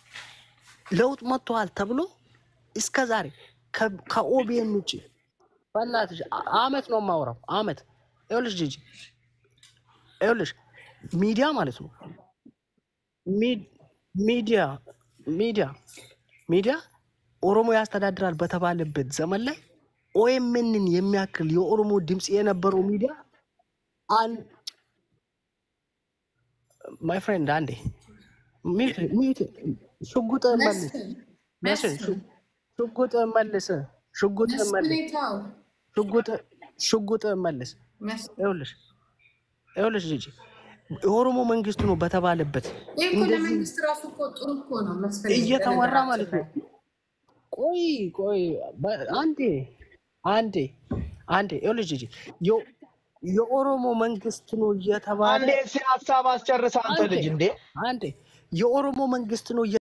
ለውጥ መጥተዋል ተብሎ እስከ ዛሬ ከኦቢኤን ውጭ በእናትሽ አ- አመት ነው የማወራው። አመት ይኸውልሽ ጂጂ ይኸውልሽ ሚዲያ ማለት ነው ሚ- ሚዲያ ሚዲያ ሚዲያ ኦሮሞ ያስተዳድራል በተባለበት ዘመን ላይ ኦኤምኤንን የሚያክል የኦሮሞ ድምፅ የነበረው ሚዲያ አን ማይ ፍሬንድ አንዴ ሚዩት ሚዩት ሽጉጥ መልስ መስፍን መስፍን መስፍን ሽ- ሽጉጥ መልስ ሽጉጥ መስፍን መልስ ተው ሽጉጥ ሽጉጥ መልስ መስፍን ይኸውልሽ ይኸውልሽ ጂጂ የኦሮሞ መንግስቱ ነው በተባለበት ይህ እኮ እንደዚህ ለመንግስት ራሱ እኮ ጥሩ እኮ ነው መስፍን እየተወራ በነገራችን ማለት ላይ ነው። ቆይ ቆይ በ- አንዴ አንዴ አንዴ ይኸውልሽ ጂጂ የ- የኦሮሞ መንግስት ነው እየተባለ አንዴ እስኪ ሀሳብ አስጨርስ አንተ አንዴ ልጅ እንዴ አንዴ የኦሮሞ መንግስት ነው